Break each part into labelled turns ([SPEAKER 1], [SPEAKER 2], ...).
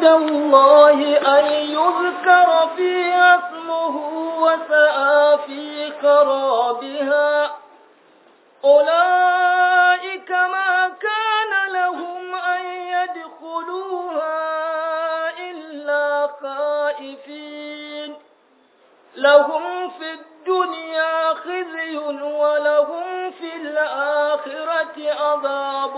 [SPEAKER 1] الله أن يذكر فيها اسمه وسعى في خرابها أولئك ما كان لهم أن يدخلوها إلا خائفين لهم في الدنيا خزي ولهم في الآخرة عذاب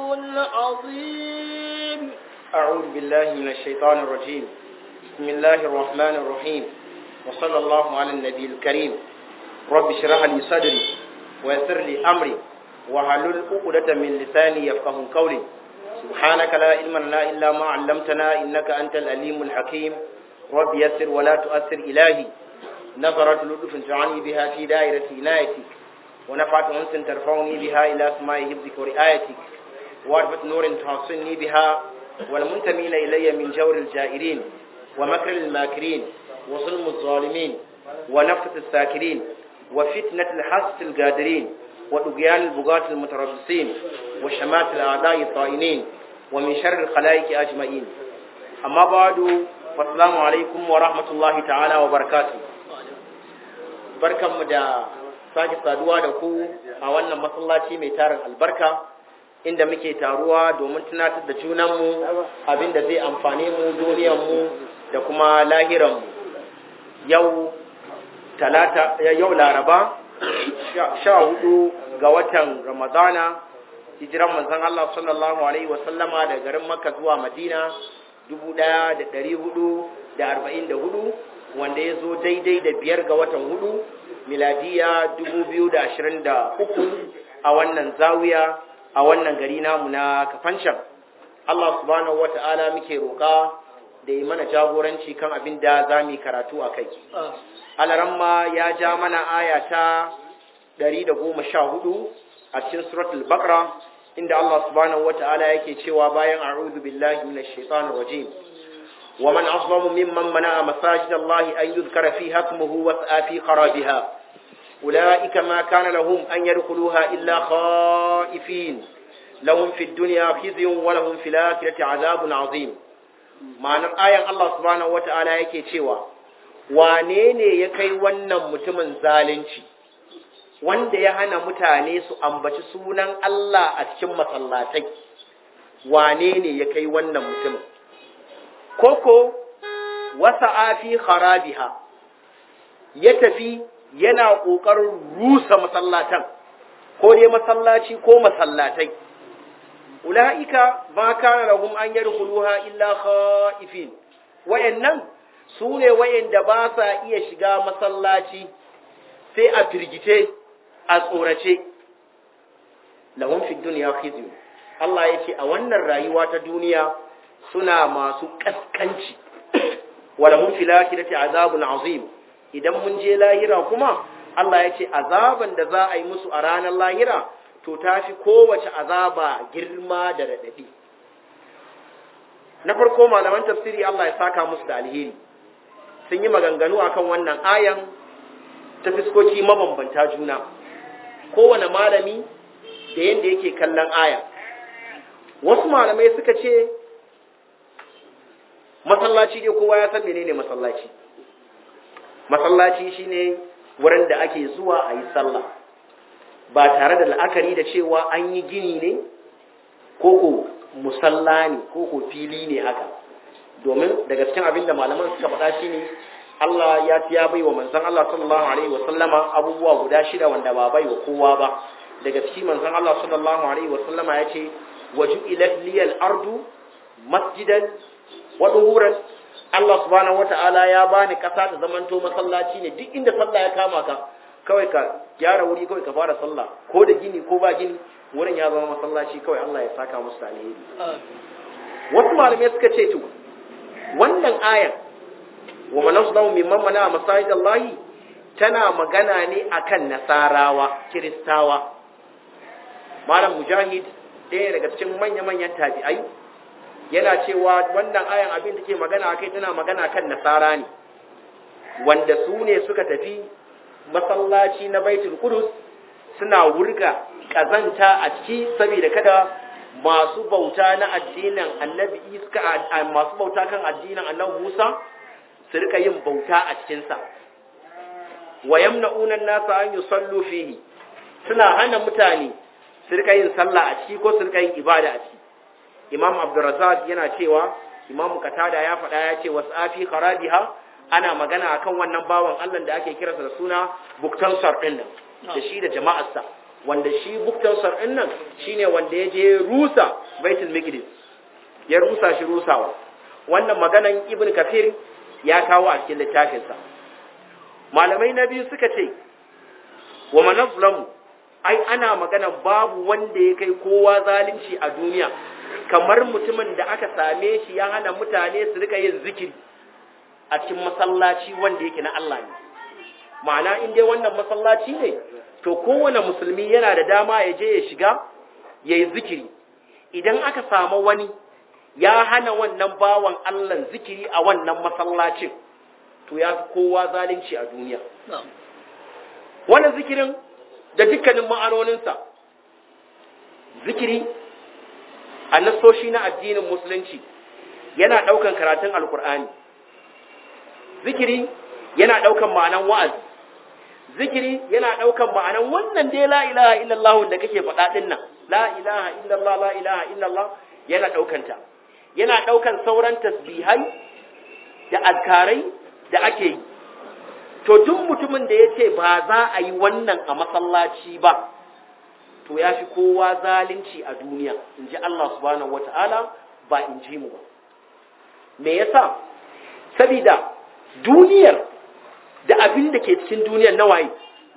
[SPEAKER 1] عظيم
[SPEAKER 2] أعوذ بالله من الشيطان الرجيم بسم الله الرحمن الرحيم وصلى الله على النبي الكريم رب اشرح لي صدري ويسر لي أمري وحلل عقدة من لساني يفقه قولي سبحانك لا علم لنا إلا ما علمتنا إنك أنت الأليم الحكيم رب يسر ولا تؤثر إلهي نظرت لطف تعني بها في دائرة عنايتك ونفعت أنس ترفعني بها إلى سماء حفظك ورعايتك وعرفة نور تحصني بها والمنتمين إلي من جور الجائرين ومكر الماكرين وظلم الظالمين ونفة الساكرين وفتنة الحسد القادرين وطغيان البغاة المتربصين وشمات الأعداء الطائنين ومن شر الخلائق أجمعين أما بعد فالسلام عليكم ورحمة الله تعالى وبركاته barkanmu da sake saduwa da ku a wannan masallaci mai tarin albarka inda muke taruwa domin tunatar da junanmu abinda zai amfane mu duniyarmu da kuma lahiranmu yau talata yau laraba sha hudu ga watan ramadana hijiran manzon Allah sallallahu alaihi wasallama da garin makka zuwa madina dubu ɗaya da ɗari hudu da arba'in da hudu wanda ya zo daidai da biyar ga watan hudu miladiya dubu biyu da ashirin da uku a wannan zawiya a wannan gari namu na kafancan Allah subhanahu wata'ala muke roƙa da yi mana jagoranci kan abin da za mu yi karatu a kai alaramma ya ja mana aya ta ɗari da goma sha hudu a cikin suratul bakra inda Allah subhanahu wata'ala yake cewa bayan a'udhu billahi minash shaitanir rajim ومن أظلم ممن منع مساجد الله أن يذكر فيها اسمه وسعى في خرابها أولئك ما كان لهم أن يدخلوها إلا خائفين لهم في الدنيا خزي ولهم في الآخرة عذاب عظيم معنى آية الله سبحانه وتعالى yake cewa wane ne ya kai wannan mutumin zalunci wanda ya hana mutane su ambaci sunan Allah a cikin masallatai wane ne ya kai wannan mutumin koko wasa afi kharabiha ya tafi yana ƙoƙarin rusa masallatan ko dai masallaci ko masallatai ula'ika ma kana lahum an yadkhuluha illa khaifin wayannan su ne wayanda ba sa iya shiga masallaci sai a firgice a tsorace lahum fid dunya khizyun Allah ya ce a wannan rayuwa ta duniya suna masu kaskanci walahum fil akhirati azabun azim idan mun je lahira kuma Allah ya ce azaban da za a yi musu a ranar lahira to tafi kowace azaba girma da radadi na farko malaman tafsiri Allah ya saka musu da alheri sun yi maganganu akan wannan ayan ta fiskoki mabambanta juna kowane malami da yanda yake kallon aya wasu malamai suka ce masallaci dai kowa ya san menene masallaci masallaci shine wurin da ake zuwa a yi sallah ba tare da la'akari da cewa an yi gini ne koko musalla ne koko fili ne haka domin daga cikin abin da malaman suka faɗa shine Allah ya ya bai wa manzon Allah sallallahu alaihi wa sallama abubuwa guda shida wanda ba bai wa kowa ba daga cikin manzon Allah sallallahu alaihi wa sallama ya ce waju'ilat liyal ardu masjidan waɗuhuran Allah subhanahu wata'ala ya bani ƙasa ta zamanto masallaci ne duk inda sallah ya kama ka kawai ka gyara wuri kawai ka fara sallah ko da gini ko ba gini wurin ya zama masallaci kawai Allah ya saka musu alheri wasu malamai suka ce to wannan ayan wa man asdamu mimman mana masajid Allah tana magana ne akan nasarawa kiristawa malam mujahid ɗaya daga cikin manya-manyan tabi'ai yana cewa wannan ayan abin da ke magana akai tana magana kan nasara ne wanda su ne suka tafi masallaci na baitul qudus suna wurga kazanta a ciki saboda kada masu bauta na addinin annabi iska masu bauta kan addinin annabi Musa su rika yin bauta a cikinsa wa yamna'una an-nasa an yusallu fihi suna hana mutane su rika yin sallah a ciki ko su rika yin ibada a ciki imam abdurrazzaq yana cewa imam qatada ya faɗa ya ce wasafi kharabiha ana magana akan wannan bawan Allah da ake kiransa da suna buktansar din nan da shi da jama'arsa wanda shi buktansar din nan shine wanda ya je rusa baitul maqdis ya rusa shi rusawa wannan maganan ibn kafir ya kawo a cikin littafinsa malamai na biyu suka ce wa manazlamu ai ana magana babu wanda ya kai kowa zalunci a duniya kamar mutumin da aka same shi ya hana mutane su rika yin zikiri a cikin masallaci wanda yake na Allah ne ma'ana in dai wannan masallaci ne to kowane musulmi yana da dama ya je ya shiga ya yi zikiri idan aka samu wani ya hana wannan bawan Allah zikiri a wannan masallacin to ya fi kowa zalunci a duniya wannan zikirin da dukkanin ma'anoninsa zikiri a nassoshi na addinin musulunci yana ɗaukan karatun alkur'ani zikiri yana ɗaukan ma'anan wa'azi zikiri yana ɗaukan ma'anan wannan dai la ilaha illallah da kake faɗa ɗin nan la ilaha illallah la ilaha illallah yana ɗaukanta yana ɗaukan sauran tasbihai da azkarai da ake yi to duk mutumin da ya ce ba za a yi wannan a masallaci ba to ya fi kowa zalunci a duniya in ji Allah subhanahu wata'ala ba in ji mu ba me yasa sabida duniyar da abin da ke cikin duniyar na waye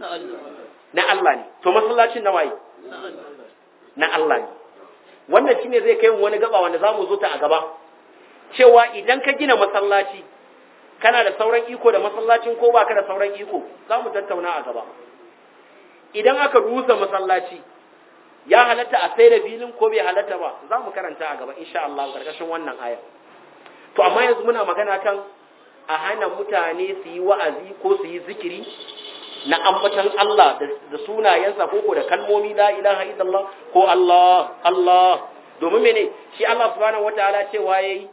[SPEAKER 2] na Allah ne to masallacin na waye na Allah ne wannan shine zai kai mu wani gaba wanda zamu zo ta a gaba cewa idan ka gina masallaci kana da sauran iko da masallacin ko baka da sauran iko zamu tattauna a gaba idan aka rusa masallaci ya halatta a sai da filin ko bai halatta ba za mu karanta a gaba insha Allah karkashin wannan aya to amma yanzu muna magana kan a hana mutane su yi wa'azi ko su yi zikiri na ambatan Allah da sunayensa ko ko da kalmomi la ilaha illallah ko Allah Allah domin mene shi Allah subhanahu wataala cewa yayi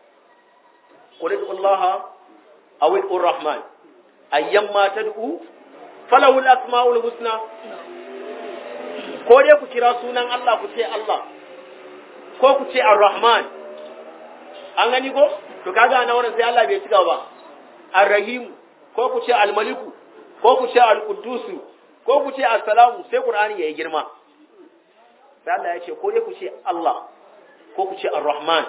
[SPEAKER 2] qul Allah aw ar-rahman ayyamma tad'u falahu al-asma'ul husna ko dai ku kira sunan Allah ku ce Allah ko ku ce ar-rahman an gani ko to kaga na wurin sai Allah bai cika ba ar-rahim ko ku ce al-maliku ko ku ce al-quddus ko ku ce assalamu sai qur'ani yayi girma sai Allah ya ce ko dai ku ce Allah ko ku ce ar-rahman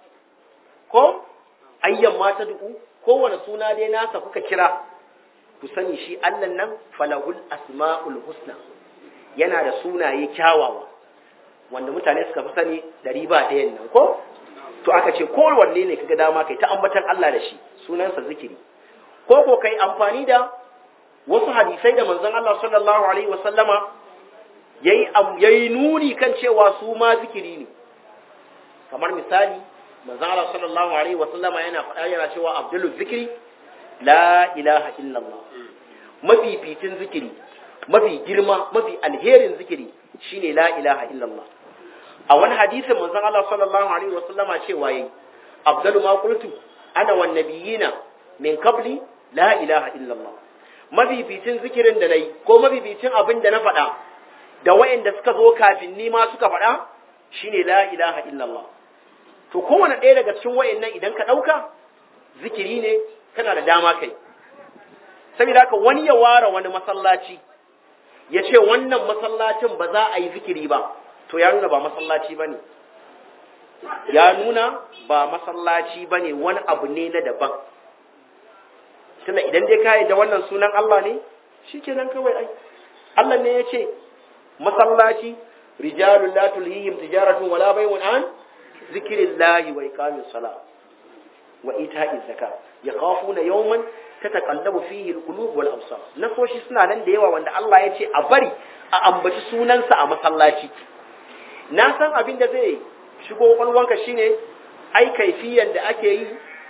[SPEAKER 2] ko ayyan ma ta du'u kowane suna dai nasa kuka kira ku sani shi Allah nan falahul asma'ul husna yana da sunaye kyawawa wanda mutane suka fi sani da riba ɗayan nan ko to aka ce kowanne ne kaga dama kai ta ambatan Allah da shi sunansa zikiri ko ko kai amfani da wasu hadisai da manzon Allah sallallahu alaihi wasallama yayi yayi nuni kan cewa su ma zikiri ne kamar misali manzon Allah sallallahu alaihi wasallama yana faɗa yana cewa abdul zikri la ilaha illallah mafificin zikiri mafi girma mafi alherin zikiri shine la ilaha illallah a wani hadisin manzon Allah sallallahu alaihi wasallama cewa yayi afdalu ma qultu ana wan nabiyina min qabli la ilaha illallah mafificin zikirin da nayi ko mafificin abin da na faɗa da wayanda suka zo kafin ni ma suka faɗa shine la ilaha illallah to kowane ɗaya daga cikin wayannan idan ka ɗauka zikiri ne kana da dama kai saboda haka wani ya ware wani masallaci ya ce wannan masallacin ba za a yi zikiri ba to ya nuna ba masallaci ba ne ya nuna ba masallaci ba ne wani abu ne na daban tunda idan dai ka da wannan sunan Allah ne shi kenan kawai ai Allah ne ya ce masallaci rijalun la tulhihim tijaratun wala bai'un an zikrillahi wa iqamis salat wa ita'iz zakat yakhafuna yawman tataqallabu fihi alqulub wal absar nasoshi suna nan da yawa wanda Allah ya ce a bari a ambaci sunansa a masallaci na san abin da zai shigo kwalwanka shine ai kaifiyan da ake yi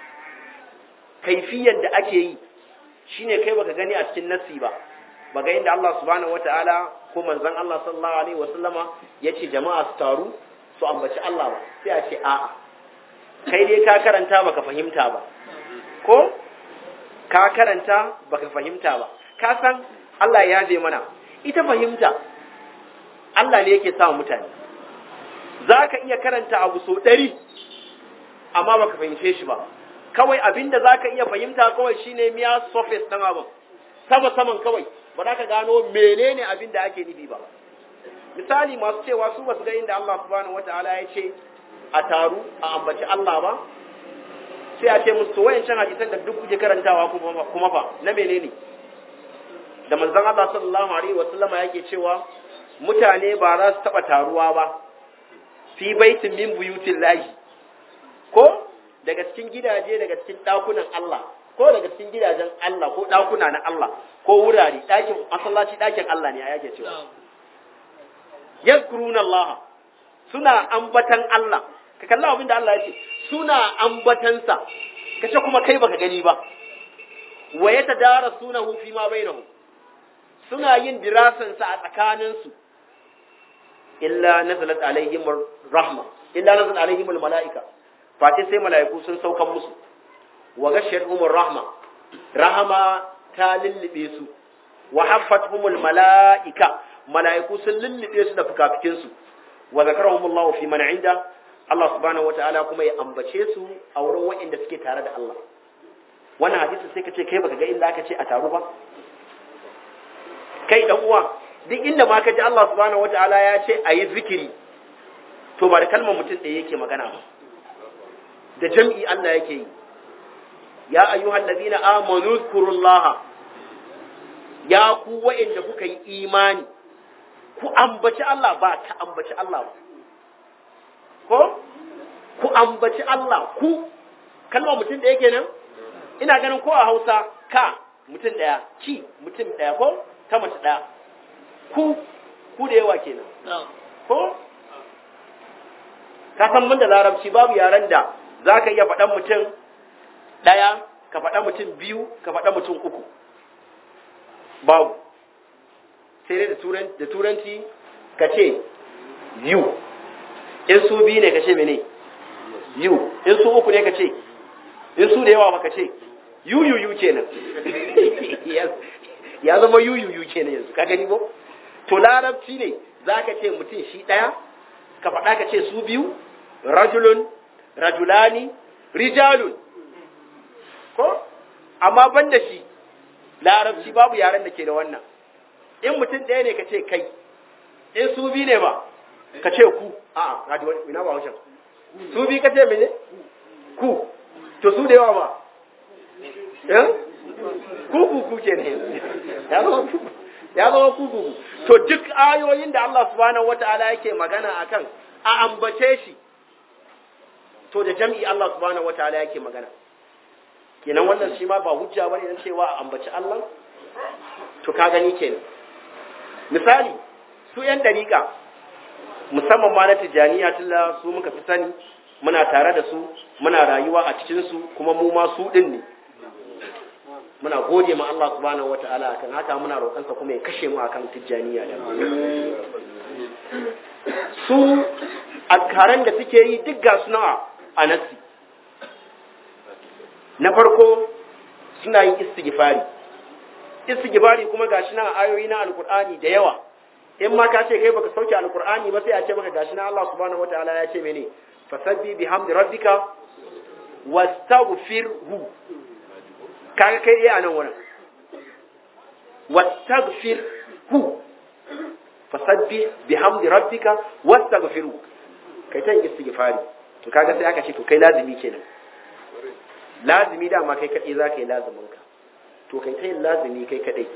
[SPEAKER 2] kaifiyan da ake yi shine kai baka gani a cikin nassi ba baga inda Allah subhanahu wataala ko manzon Allah sallallahu alaihi wasallama yace jama'a su taru su ambaci Allah ba sai a ce a'a kai dai ka karanta baka fahimta ba ko ka karanta baka fahimta ba ka san Allah ya je mana ita fahimta Allah ne yake sa mutane za ka iya karanta abu so ɗari amma baka fahimce shi ba kawai abinda za ka iya fahimta kawai shine miya surface ɗan abin sama saman kawai ba za ka gano menene abin da ake nufi ba misali masu cewa su basu ga inda Allah subhanahu wataala ya ce a taru a ambaci Allah ba sai a ce musu wayancan hadisan da duk kuke karantawa kuma fa na menene da manzon Allah sallallahu alaihi wasallama yake cewa mutane ba za su taba taruwa ba fi baitin min buyutin lahi ko daga cikin gidaje daga cikin dakunan Allah ko daga cikin gidajen Allah ko dakuna na Allah ko wurare dakin masallaci dakin Allah ne a yake cewa yazkuruna Allah suna ambatan Allah ka kalla abin da Allah ya ce suna ambatansa kace kuma kai baka gani ba wa yatadarasunahu fi ma bainahum suna yin dirasan sa a tsakanin su illa nazalat alaihim rahma illa nazalat alaihim almalaika fati sai malaiku sun saukan musu wa ghashiyatuhum rahma rahama ta lullube su wa haffatuhum almalaika malaiku sun lullube su da fukafikin su wa zakarahum Allah fi man inda Allah subhanahu wataala kuma ya ambace su a wurin waɗanda suke tare da Allah wannan hadisi sai ka ce kai baka ga inda aka ce a taru ba kai dan uwa duk inda ma ka ji Allah subhanahu wataala ya ce a yi zikiri to ba da kalmar mutum ɗaya yake magana ba da jam'i Allah yake yi ya ayyuhal ladina amanu zkurullaha ya ku waɗanda kuka yi imani ku ambaci Allah ba ka ambaci Allah ba ko ku ambaci Allah ku kalmar mutum ɗaya kenan ina ganin ko a Hausa ka mutum ɗaya ki mutum ɗaya ko ta mace ɗaya ku ku da yawa kenan ko ka san da larabci babu yaren da za ka iya faɗan mutum ɗaya ka faɗa mutum biyu ka faɗa mutum uku babu sai dai da turanci ka ce you in su biyu ne ka ce mene you in su uku ne ka ce in su da yawa ba ka ce yu yu yu kenan ya zama yu yu yu kenan yanzu ka gani ko to larabci ne za ka ce mutum shi ɗaya ka faɗa ka ce su biyu rajulun rajulani rijalun ko amma ban da shi larabci babu yaren da ke da wannan in mutum ɗaya ne ka ce kai in su biyu ne ba ka ce ku a a ina ba wancan su biyu ka ce mene ku to su da yawa ba ku ku ku ke ne ya zama ku ya zama ku ku to duk ayoyin da Allah subhanahu wata'ala yake magana akan a ambace shi to da jam'i Allah subhanahu wata'ala yake magana kenan wannan shi ma ba hujja bane dan cewa a ambaci Allah to ka gani kenan misali su yan dariƙa musamman ma na tijaniya tilla su muka fi sani muna tare da su muna rayuwa a cikin su kuma mu ma su din ne muna gode ma Allah subhanahu wata'ala akan haka muna roƙansa kuma ya kashe mu akan tijaniya da su alkaran da suke yi duk ga suna a nasi na farko suna yin istighfari istighfari kuma gashi nan ayoyi na alkur'ani da yawa in ma ka ce kai baka sauke alkur'ani ba sai a ce maka gashi nan Allah subhanahu wataala ya ce mene fasabbi bihamdi rabbika wastaghfirhu kaga kai dai a nan wurin wastaghfirhu fasabbi bihamdi rabbika wastaghfirhu kai ta istighfari to kaga sai aka ce to kai lazimi kenan lazimi dama kai kadai zaka yi lazimin ka to kai ta yin lazimi kai kadai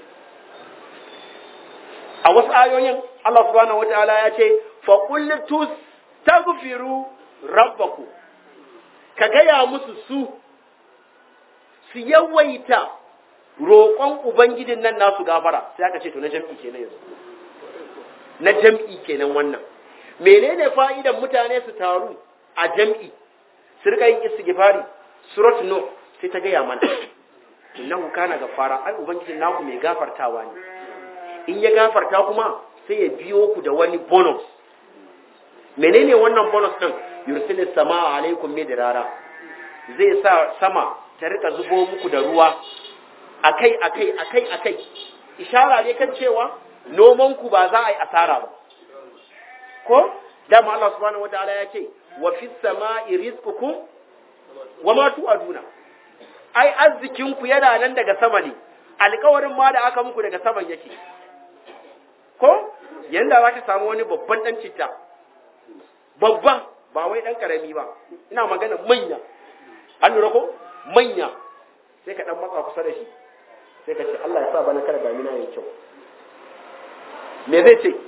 [SPEAKER 2] a wasu ayoyin Allah subhanahu wataala ya ce fa qul tastaghfiru rabbakum ka gaya musu su su yawaita roƙon ubangijin nan nasu gafara sai aka ce to na jam'i kenan yanzu na jam'i kenan wannan menene fa'idan mutane su taru a jam'i su rika yin istighfari surat nuh sai ta gaya mana innahu kana gafara ai ubangijin naku mai gafartawa ne in ya gafarta kuma sai ya biyo ku da wani bonus menene wannan bonus din yursilis samaa alaikum midrara zai sa sama ta rika zubo muku da ruwa akai akai akai akai ishara ne kan cewa noman ku ba za a yi asara ba ko dama Allah subhanahu wataala ya ce wa fis samai rizqukum wa ma tu'aduna ai arzikin ku yana nan daga sama ne alƙawarin ma da aka muku daga saman yake ko yanda za ka samu wani babban dan citta babba ba wai dan karami ba ina magana manya an lura ko manya sai ka dan matsa kusa da shi sai ka ce Allah ya sa bana kada damina yayi kyau me zai ce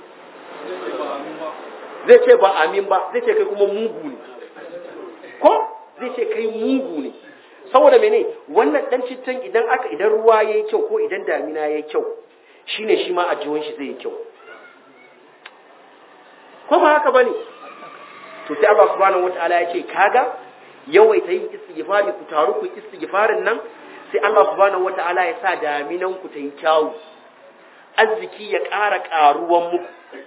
[SPEAKER 2] zai ce ba amin ba zai ce kai kuma mugu ne ko zai ce kai mugu ne saboda mene wannan dan cittan idan aka idan ruwa yayi kyau ko idan damina yayi kyau shine shi ma ajiwon shi zai yi kyau ko ba haka bane to sai Allah subhanahu wataala ya ce kaga yawaita yin istighfari ku taru ku istighfarin nan sai Allah subhanahu wataala ya sa daminan ku ta yi kyawu arziki ya ƙara ƙaruwan muku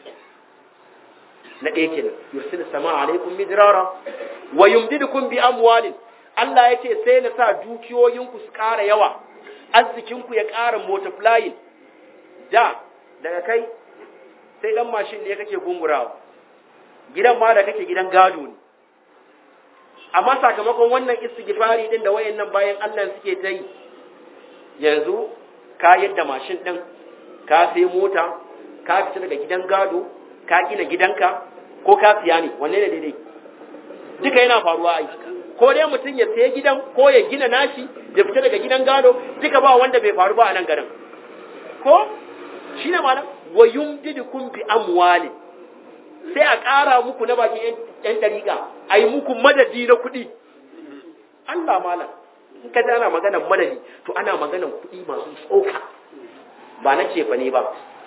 [SPEAKER 2] na ɗaya kenan yursil sama alaikum midrara wa yumdidukum bi amwalin Allah ya ce sai na sa dukiyoyinku su ƙara yawa arzikinku ya ƙara multiplying da daga kai sai dan mashin ne kake gungurawa gidan ma da kake gidan gado ne amma sakamakon wannan istighfari din da wayannan bayan Allah suke ta yi yanzu ka yadda mashin din ka sai mota ka fita daga gidan gado ka gina gidanka ko ka siya ne wanne ne daidai duka yana faruwa ai ko dai mutum ya sayi gidan ko ya gina nashi ya fita daga gidan gado duka ba wanda bai faru ba a nan garin ko shi ne malam wa yumdidukum bi amwali sai a ƙara muku na bakin yan dariƙa a yi muku madadi na kuɗi Allah malam in ka ana maganar madadi to ana maganar kuɗi masu tsoka ba na cefa ne ba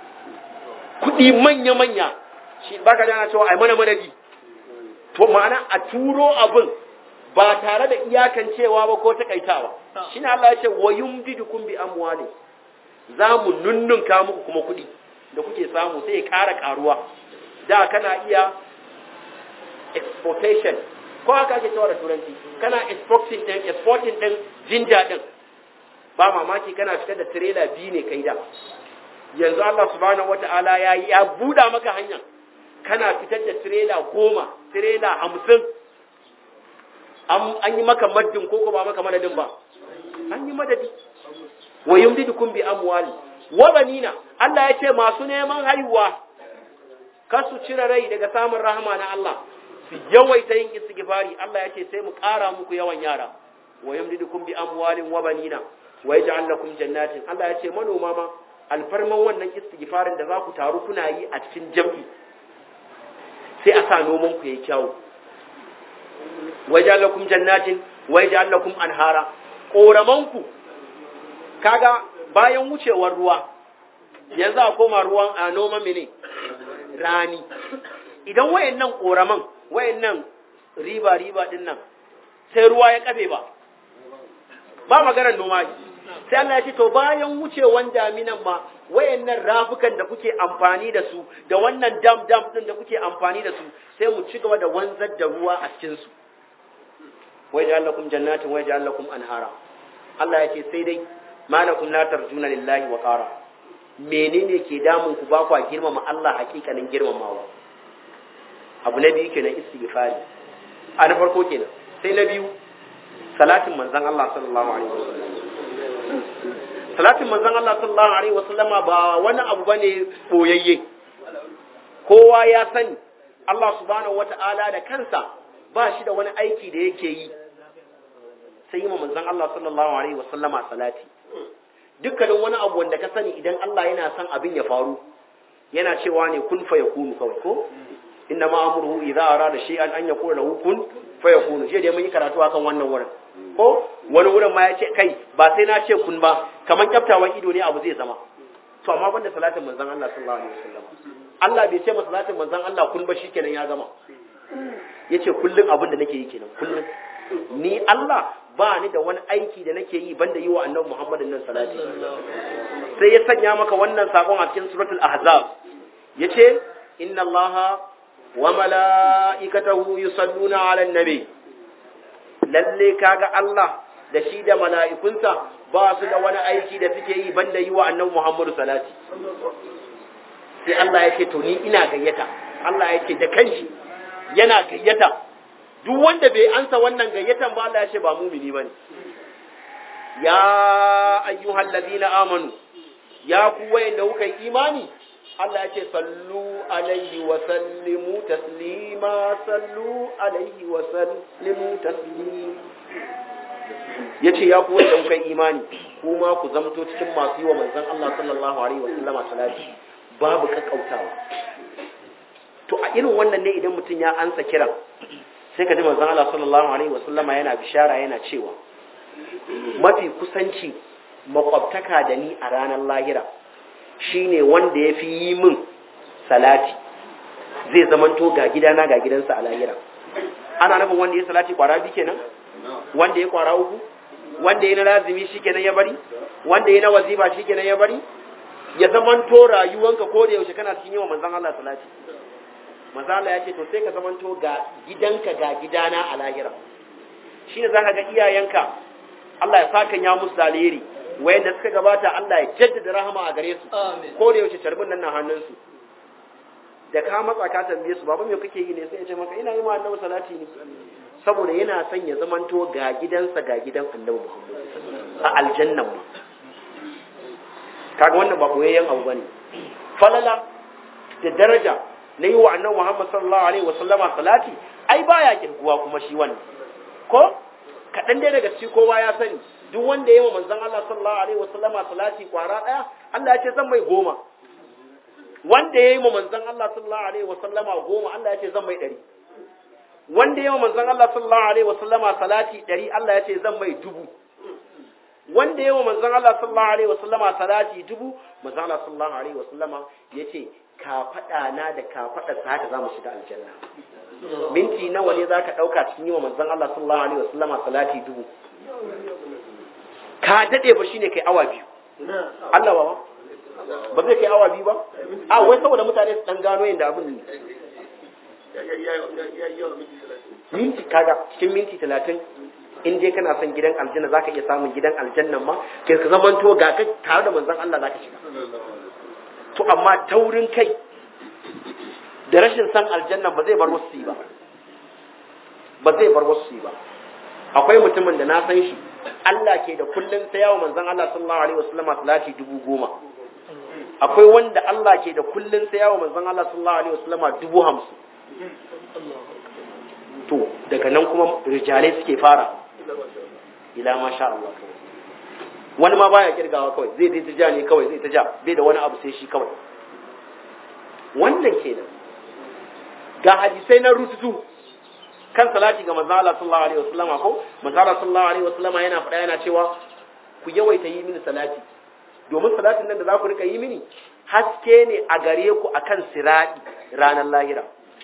[SPEAKER 2] kuɗi manya-manya shi ba ka jana cewa ai mana madadi to ma'ana a turo abin ba tare da iyakancewa ba ko takaitawa shi ne Allah ya ce wa yumdidukum bi amwali za mu nunnunka muku kuma kuɗi da kuke samu sai ya ƙara ƙaruwa da kana iya exportation ko haka ake cewa da turanci kana exporting din exporting din jinja din ba mamaki kana fitar da trailer biyu ne kai da yanzu Allah subhanahu wata'ala ya ya buda maka hanya kana fitar da trailer goma trailer hamsin an yi maka maddin ko ko ba maka madadin ba an yi madadi wa yumdidukum bi amwali wa banina Allah ya ce masu neman haihuwa kar su cire rai daga samun rahama na Allah su yawaita yin istighfari Allah ya ce sai mu ƙara muku yawan yara wa yumdidukum bi amwalin wa banina wa yaj'al lakum jannatin Allah ya ce manoma ma alfarman wannan istighfarin da za ku taru kuna yi a cikin jam'i sai a sa noman ku yayi kyau wa yaj'al lakum jannatin wa yaj'al lakum anhara koramanku kaga bayan wucewar ruwa yanzu a koma ruwan a noman mene rani idan wayannan koraman wayannan riba riba din nan sai ruwa ya kafe ba ba maganar noma sai Allah ya ce to bayan wucewan daminan ma wayannan rafukan da kuke amfani da su da wannan dam dam din da kuke amfani da su sai mu ci gaba da wanzar da ruwa a cikin su wa ja'alakum jannatin wa ja'alakum anhara Allah ya ce sai dai malakum la tarjuna lillahi wa qara menene ke damun ku ba kwa girmama Allah hakikanin girmamawa abu na biyu kenan istighfari a na farko kenan sai na biyu salatin manzon Allah sallallahu alaihi wasallam salatin manzon Allah sallallahu alaihi wasallam ba wani abu bane boyayye kowa ya sani Allah subhanahu wata'ala da kansa ba shi da wani aiki da yake yi sai yi manzon Allah sallallahu alaihi wasallama salati dukkanin wani abu wanda ka sani idan Allah yana son abin ya faru yana cewa ne kun fa yakunu kawai ko inna ma amruhu idza arada shay'an an yaqula lahu kun fa yakunu je da mun yi karatu akan wannan wurin ko wani wurin ma ya ce kai ba sai na ce kun ba kaman kyaftawan ido ne abu zai zama to amma banda salatin manzon Allah sallallahu alaihi wasallam Allah bai ce masa salatin manzon Allah kun ba shikenan ya gama yace kullun abin da nake yi kenan kullun ni Allah ba ni da wani aiki da nake yi banda yi wa annabi Muhammadin nan salati sai ya sanya maka wannan sakon a cikin suratul ahzab yace inna allaha wa mala'ikatahu yusalluna 'alan nabi lalle kaga Allah da shi da mala'ikunsa ba su da wani aiki da suke yi banda yi wa annabi Muhammadu salati sai Allah ya ce to ni ina gayyata Allah ya ce da kanshi yana gayyata duk wanda bai ansa wannan gayyatan ba Allah ya ce ba mumini bane ya ayyuhal ladina amanu ya ku wayanda kuka yi imani Allah ya ce sallu alaihi wa sallimu taslima sallu alaihi wa sallimu taslima yace ya ku wayanda kuka yi imani kuma ku zamto cikin masu yi wa manzon Allah sallallahu alaihi wa sallama salati babu kakkautawa to a irin wannan ne idan mutum ya ansa kiran sai ka ji manzon Allah sallallahu alaihi wa sallama yana bishara yana cewa mafi kusanci makwabtaka da ni a ranar lahira shine wanda ya fi yi min salati zai zamanto ga gidana ga gidansa a lahira ana nufin wanda ya salati kwara biyu kenan wanda ya kwara uku wanda ya na lazimi shi kenan ya bari wanda ya na wazifa shi kenan ya bari ya zamanto rayuwanka ko da yaushe kana cikin yawan manzon Allah salati manzon Allah ya ce to sai ka zamanto ga gidanka ga gidana a lahira shine zaka ga iyayenka Allah ya saka ya musu alheri wayanda suka gabata Allah ya jaddada rahama a gare su ko da yaushe tarbin nan na hannunsu da ka matsa ka tambaye su baba me kake yi ne sai ya ce maka ina yi ma annabi salati ne saboda yana son ya zamanto ga gidansa ga gidan annabi Muhammad a aljannan ma kaga wannan ba koyayyen abu bane falala da daraja na yi wa annabi Muhammad sallallahu alaihi wasallama salati ai baya kirguwa kuma shi wannan ko kaɗan dai daga ciki kowa ya sani duk wanda ya yi wa manzon Allah sallallahu alaihi wasallama salati kwara ɗaya Allah ya ce zan mai goma wanda ya yi wa manzon Allah sallallahu alaihi wasallama goma Allah ya ce zan mai ɗari wanda ya yi wa manzon Allah sallallahu alaihi wasallama salati ɗari Allah ya ce zan mai dubu wanda ya yi wa manzon Allah sallallahu alaihi wasallama salati dubu manzon Allah sallallahu alaihi wasallama ya ce ka faɗa na da ka faɗa sa haka za mu shiga aljanna minti nawa ne za ka ɗauka cikin yi wa manzon Allah sallallahu alaihi wasallama salati dubu ka daɗe ba shine kai awa biyu Allah ba ba zai kai awa biyu ba a wai saboda mutane su ɗan gano yadda abin ne minti kaga cikin minti talatin in dai kana son gidan aljanna zaka iya samun gidan aljannan ma kai ka zamanto ga ka tare da manzon Allah zaka shiga to amma taurin kai da rashin san aljanna ba zai bar wasu ba ba zai bar wasu ba akwai mutumin da na san shi Allah ke da kullun sai yawo manzon Allah sallallahu alaihi wasallama salati dubu goma akwai wanda Allah ke da kullun sai yawo manzon Allah sallallahu alaihi wasallama dubu hamsin to daga nan kuma rijalai suke fara ila masha Allah wani ma baya kirgawa kawai zai dai ta ja ne kawai zai ta ja bai da wani abu sai shi kawai wannan kenan ga hadisai na rututu kan salati ga manzo Allah sallallahu alaihi wasallama ko manzo Allah sallallahu alaihi wasallama yana faɗa yana cewa ku yawaita yi mini salati domin salatin nan da za ku rika yi mini haske ne a gare ku akan sirati ranar lahira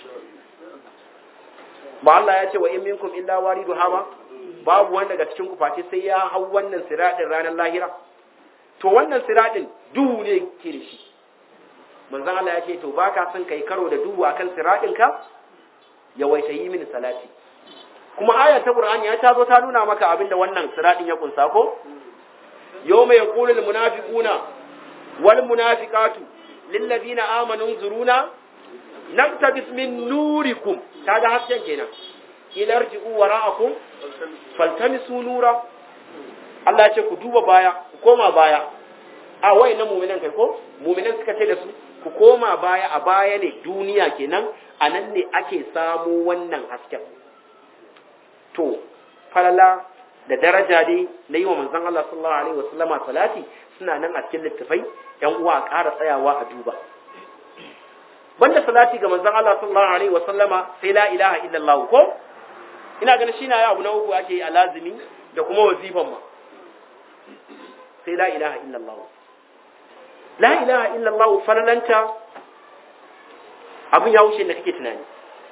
[SPEAKER 2] ba Allah ya ce wa in minkum illa waridu hama babu wanda daga cikin ku face sai ya hau wannan siratin ranar lahira to wannan siratin duhu ne ke da shi manzon Allah ya ce to baka son kai karo da duhu akan siratin ka yawaita yi mini salati kuma aya ta Qur'ani ya tazo ta nuna maka abinda wannan siratin ya kunsa ko yawma yaqulul munafiquna wal munafiqatu lil ladina amanu zuruna naktabis min nurikum kaga hasken kenan ilarji'u wara'akum faltamisu nura Allah ya ce ku duba baya ku koma baya a wayannan mu'minan kai ko mu'minan suka ce da su ku koma baya a baya ne duniya kenan a nan ne ake samu wannan hasken to falala da daraja dai na yi wa manzon Allah sallallahu alaihi wasallama salati suna nan a cikin littafai yan uwa a ƙara tsayawa a duba banda salati ga manzon Allah sallallahu alaihi wasallama sai la ilaha illallah ko ina ganin shi na ya abu na uku ake yi a lazimi da kuma wazifan ma sai la ilaha illallah la ilaha illallah farlanta abin ya wuce da kake tunani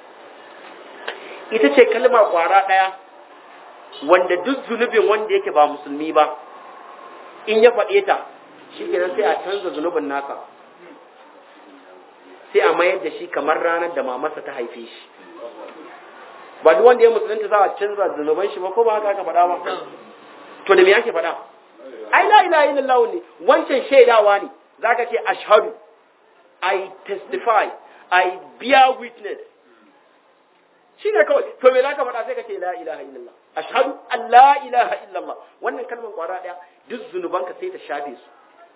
[SPEAKER 2] ita ce kalma kwara ɗaya wanda duk zunubin wanda yake ba musulmi ba in ya faɗe ta shi kenan sai a canza zunubin nasa sai a mayar da shi kamar ranar da mamarsa ta haife shi ba duk wanda ya musulunta za a canza zunuban shi ba ko ba haka aka faɗa ba to da me yake faɗa ai la ilaha illallah ne wancan shaidawa ne zaka ce ashhadu i testify i bear witness shine kawai to me zaka faɗa sai ka ce la ilaha illallah ashhadu an la ilaha illallah wannan kalmar kwara daya duk zunubanka sai ta shafe su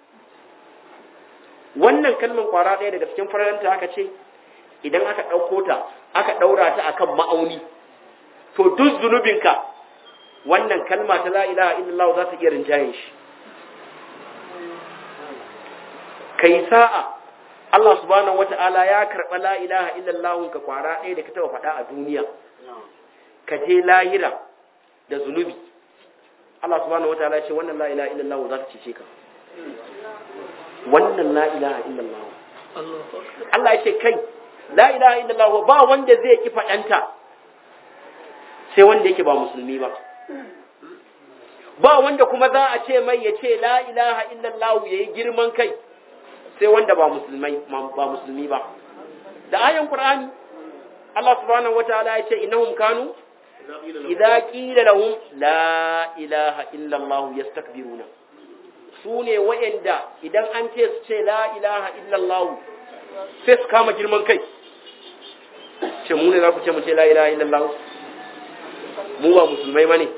[SPEAKER 2] wannan kalmar kwara daya daga cikin faranta aka ce idan aka ɗauko ta aka ɗaura ta akan ma'auni to duk zunubinka wannan kalma ta la ilaha illallah za ta iya rinjayen shi kai sa'a Allah subhanahu wata'ala ya karɓa la ilaha illallah ka kwara ɗaya da ka taɓa faɗa a duniya ka je lahira da zunubi Allah subhanahu wata'ala ce wannan la ilaha illallah za ta cece ka wannan la ilaha illallah Allah ya ce kai la ilaha illallah ba wanda zai ki faɗanta sai wanda yake ba musulmi ba ba wanda kuma za a ce mai ya ce la ilaha illallah ya yi girman kai sai wanda ba musulmai ba musulmi ba da ayan qur'ani Allah subhanahu wataala ya ce innahum kanu idza qila lahum la ilaha illallah yastakbiruna su ne wa'anda idan an ce su ce la ilaha illallah sai su kama girman kai ce mu ne za ku ce mu ce la ilaha illallah mu ba musulmai bane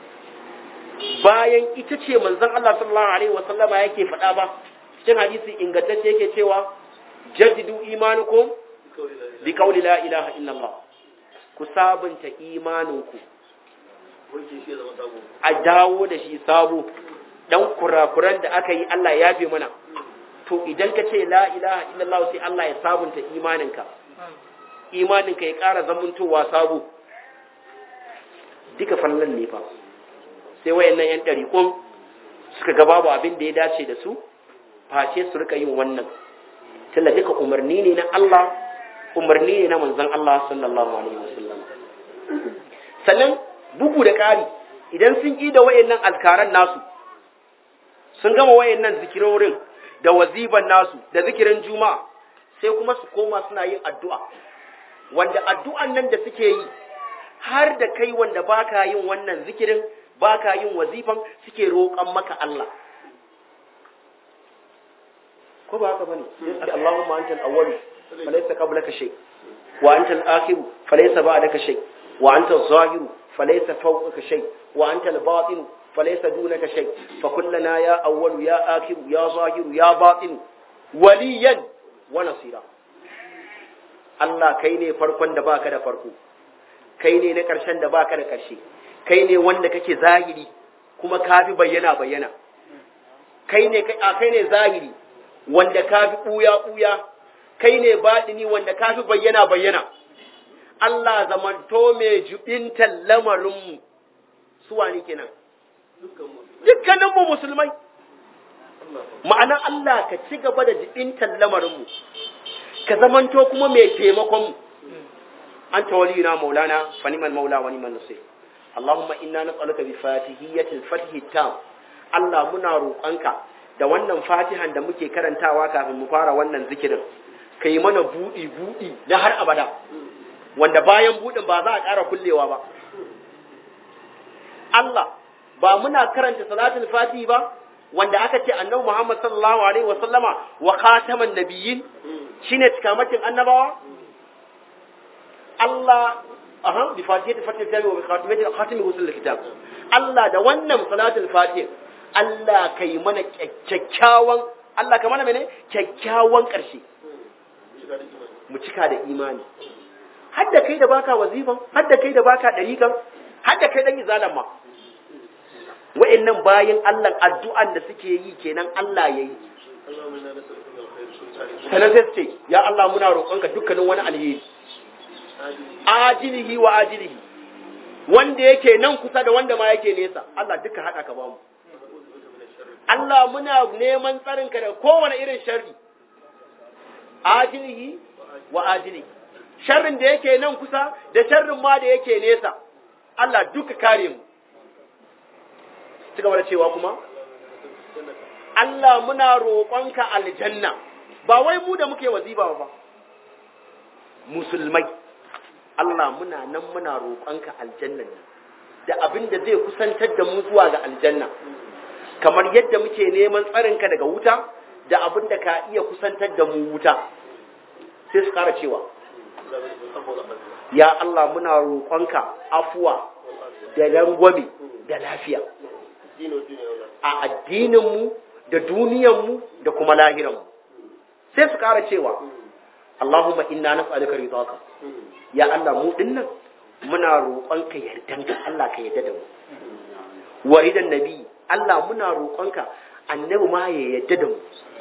[SPEAKER 2] bayan ita ce manzon Allah sallallahu alaihi wasallama yake faɗa ba cikin hadisi ingantacce yake cewa jaddidu imanukum bi qawli la ilaha illallah ku sabunta imaninku a dawo da shi sabo dan kurakuran da aka yi Allah ya fi mana to idan ka ce la ilaha illallah sai Allah ya sabunta imaninka imaninka ya ƙara zamantowa sabo duka fallan ne fa sai wayannan yan ɗariƙon suka ga babu abin da ya dace da su face su rika yin wannan tunda duka umarni ne na Allah umarni ne na manzon Allah sallallahu alaihi wasallam sannan bugu da ƙari idan sun yi da wayannan azkaran nasu sun gama wayannan zikirorin da waziban nasu da zikirin juma'a sai kuma su koma suna yin addu'a wanda addu'an nan da suke yi har da kai wanda baka yin wannan zikirin baka yin wazifan suke roƙon maka Allah ko ba haka bane sai Allahumma antal awwal falaysa qablaka shay wa antal akhir falaysa ba'daka shay wa antal zahir falaysa fawqaka shay wa antal batin falaysa dunaka shay fa kullana ya awwal ya akhir ya zahir ya batin waliyan wa nasira Allah kai ne farkon da baka da farko kai ne na ƙarshen da baka da ƙarshe kai ne wanda kake zahiri kuma kafi bayyana bayyana kai ne kai ne zahiri wanda kafi ɓuya ɓuya kai ne baɗini wanda kafi bayyana bayyana Allah zamanto mai jubintan lamarinmu su wani kenan dukkaninmu musulmai ma'ana Allah ka ci gaba da jubintan lamarinmu ka zamanto kuma mai taimakonmu أنت ولينا مولانا فنعم المولى ونعم النصير اللهم إنا نسألك بفاتحية الفتح التام الله منا روƙanka da wannan fatihan da muke karantawa kafin mu fara wannan zikirin kai mana buɗi buɗi na har abada wanda bayan buɗin ba za a ƙara kullewa ba Allah ba muna karanta salatul fatihi ba wanda aka ce annabi Muhammad sallallahu alaihi wa sallama wa khataman nabiyyin shine cikamakin annabawa Allah aha bi fatihati fatihati tabi wa bi khatimati khatimi usul kitab Allah da wannan salatul fatih Allah kai mana kyakkyawan Allah ka mana mene kyakkyawan karshe mu cika da imani har da kai da baka wazifan har da kai da baka dariƙan har da kai dan izalan ma wa'annan bayin Allah addu'an da suke yi kenan Allah yayi sanan sai ce ya Allah muna roƙonka dukkanin wani alheri ajilihi wa ajilihi wanda yake nan kusa da wanda ma yake nesa Allah duka haɗa ka ba mu Allah muna neman tsarinka da kowane irin sharri ajilihi wa ajilihi sharrin da yake nan kusa da sharrin ma da yake nesa Allah duka kare mu ci gaba da cewa kuma Allah muna roƙonka aljanna ba wai mu da muke waziba ba musulmai Allah muna nan muna roƙonka aljannan nan da abin da zai kusantar da mu zuwa ga aljanna kamar yadda muke neman tsarinka daga wuta da abin da ka iya kusantar da mu wuta sai su ƙara cewa ya Allah muna roƙonka afuwa da rangwame da lafiya a addininmu da duniyanmu da kuma lahiranmu sai su ƙara cewa Allahumma inna nas'aluka ridaka ya Allah mu dinnan muna roƙonka yardanka Allah ka yarda da mu waridan nabi Allah muna roƙonka annabi ma ya yarda da mu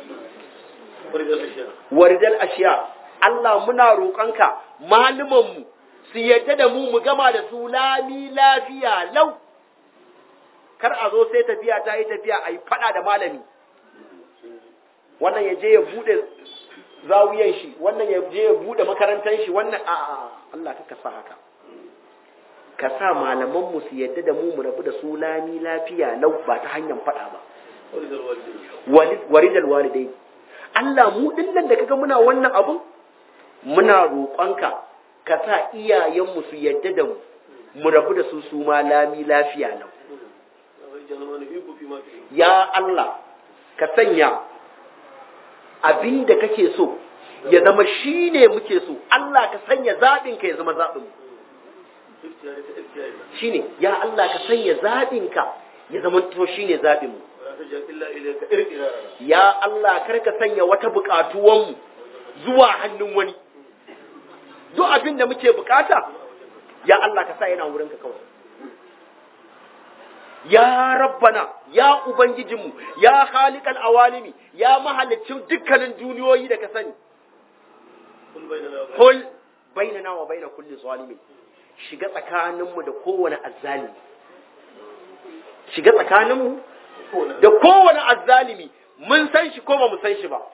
[SPEAKER 2] waridal ashiya Allah muna roƙonka maluman mu su yarda da mu mu gama da su lami lafiya lau kar a zo sai tafiya ta yi tafiya a yi faɗa da malami wannan ya je ya buɗe zawiyan shi wannan ya je ya buɗe makarantar shi wannan a Allah ka sa haka ka sa malaman mu su yadda da mu mu rabu da su lami lafiya lau ba ta hanyar faɗa ba waridal walidai Allah mu dinnan da kaga muna wannan abun muna roƙonka ka sa iyayen mu su yadda da mu mu rabu da su su ma lami lafiya lau ya Allah ka sanya abin da kake so ya zama shi ne muke so Allah ka sanya zaɓinka ya zama zaɓin shi ne ya Allah ka sanya zaɓinka ya zama to shi ne zaɓinmu ya Allah kar ka sanya wata buƙatuwanmu zuwa hannun wani duk abin da muke bukata ya Allah ka sa yana wurinka kawai ya rabbana ya ubangijinmu ya khaliqal awalimi ya mahalicin dukkanin duniyoyi da ka sani kul bainana wa baina kulli zalimin shiga tsakaninmu da kowane azzalimi shiga tsakaninmu da kowane azzalimi mun san shi ko ba mu san shi ba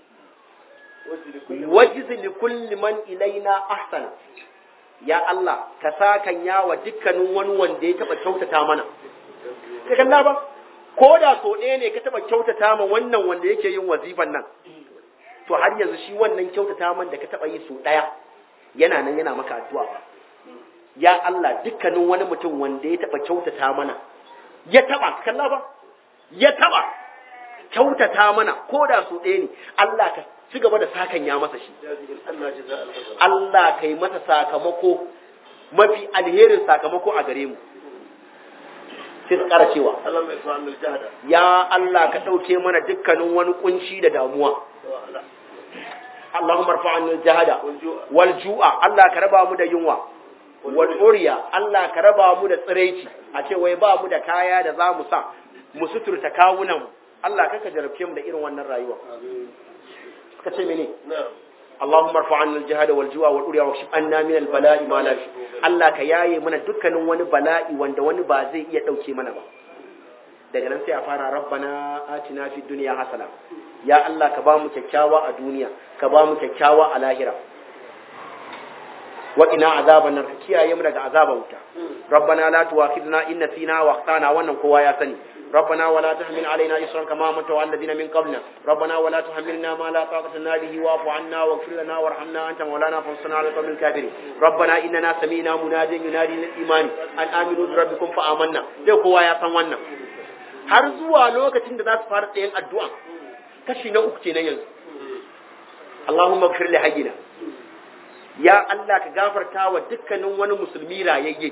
[SPEAKER 2] wajiz li kulli man ilaina ahsana ya Allah ka sakan yawa dukkanin wani wanda ya taba kyautata mana ka kalla ba ko da so ɗaya ne ka taba kyautata ma wannan wanda yake yin wazifan nan to har yanzu shi wannan kyautata man da ka taba yi so ɗaya yana nan yana maka addu'a ba ya Allah dukkanin wani mutum wanda ya taba kyautata mana ya taba kalla ba ya taba kyautata mana ko da so ɗaya ne Allah ka ci gaba da sakan ya masa shi Allah kai masa sakamako mafi alherin sakamako a gare mu sai su ƙara cewa ya Allah ka ɗauke mana dukkanin wani kunci da damuwa Allahumma rfa'an jahada wal ju'a Allah ka raba mu da yunwa wal uriya Allah ka raba mu da tsiraici a ce wai ba mu da kaya da za mu sa mu suturta kawunan mu Allah kaka jarabce mu da irin wannan rayuwa ka ce mene اللهم ارفع عنا الجهاد والجوع والأريا واكشف عنا من البلاء ما لا Allah ka yaye mana dukkanin wani bala'i wanda wani ba zai iya dauke mana ba daga nan sai a fara rabbana atina fid dunya hasana ya Allah ka ba mu kyakkyawa a duniya ka ba mu kyakkyawa a lahira wa ina azaban nar ka kiyaye mu daga azaban wuta rabbana la tuwakhidna in nasina wa akhtana wannan kowa ya sani ربنا ولا تحمل علينا إصرا كما حملته على الذين من قبلنا ربنا ولا تحملنا ما لا طاقة لنا به واعف عنا واغفر لنا وارحمنا أنت مولانا فانصرنا على القوم الكافرين ربنا إننا سمينا مناديا ينادي للإيمان أن آمنوا بربكم فآمنا dai kowa ya san wannan har zuwa lokacin da za su fara tsayin addu'a kashi na uku kenan yanzu Allahumma ighfir li hayyina ya Allah ka gafarta wa dukkanin wani musulmi rayayye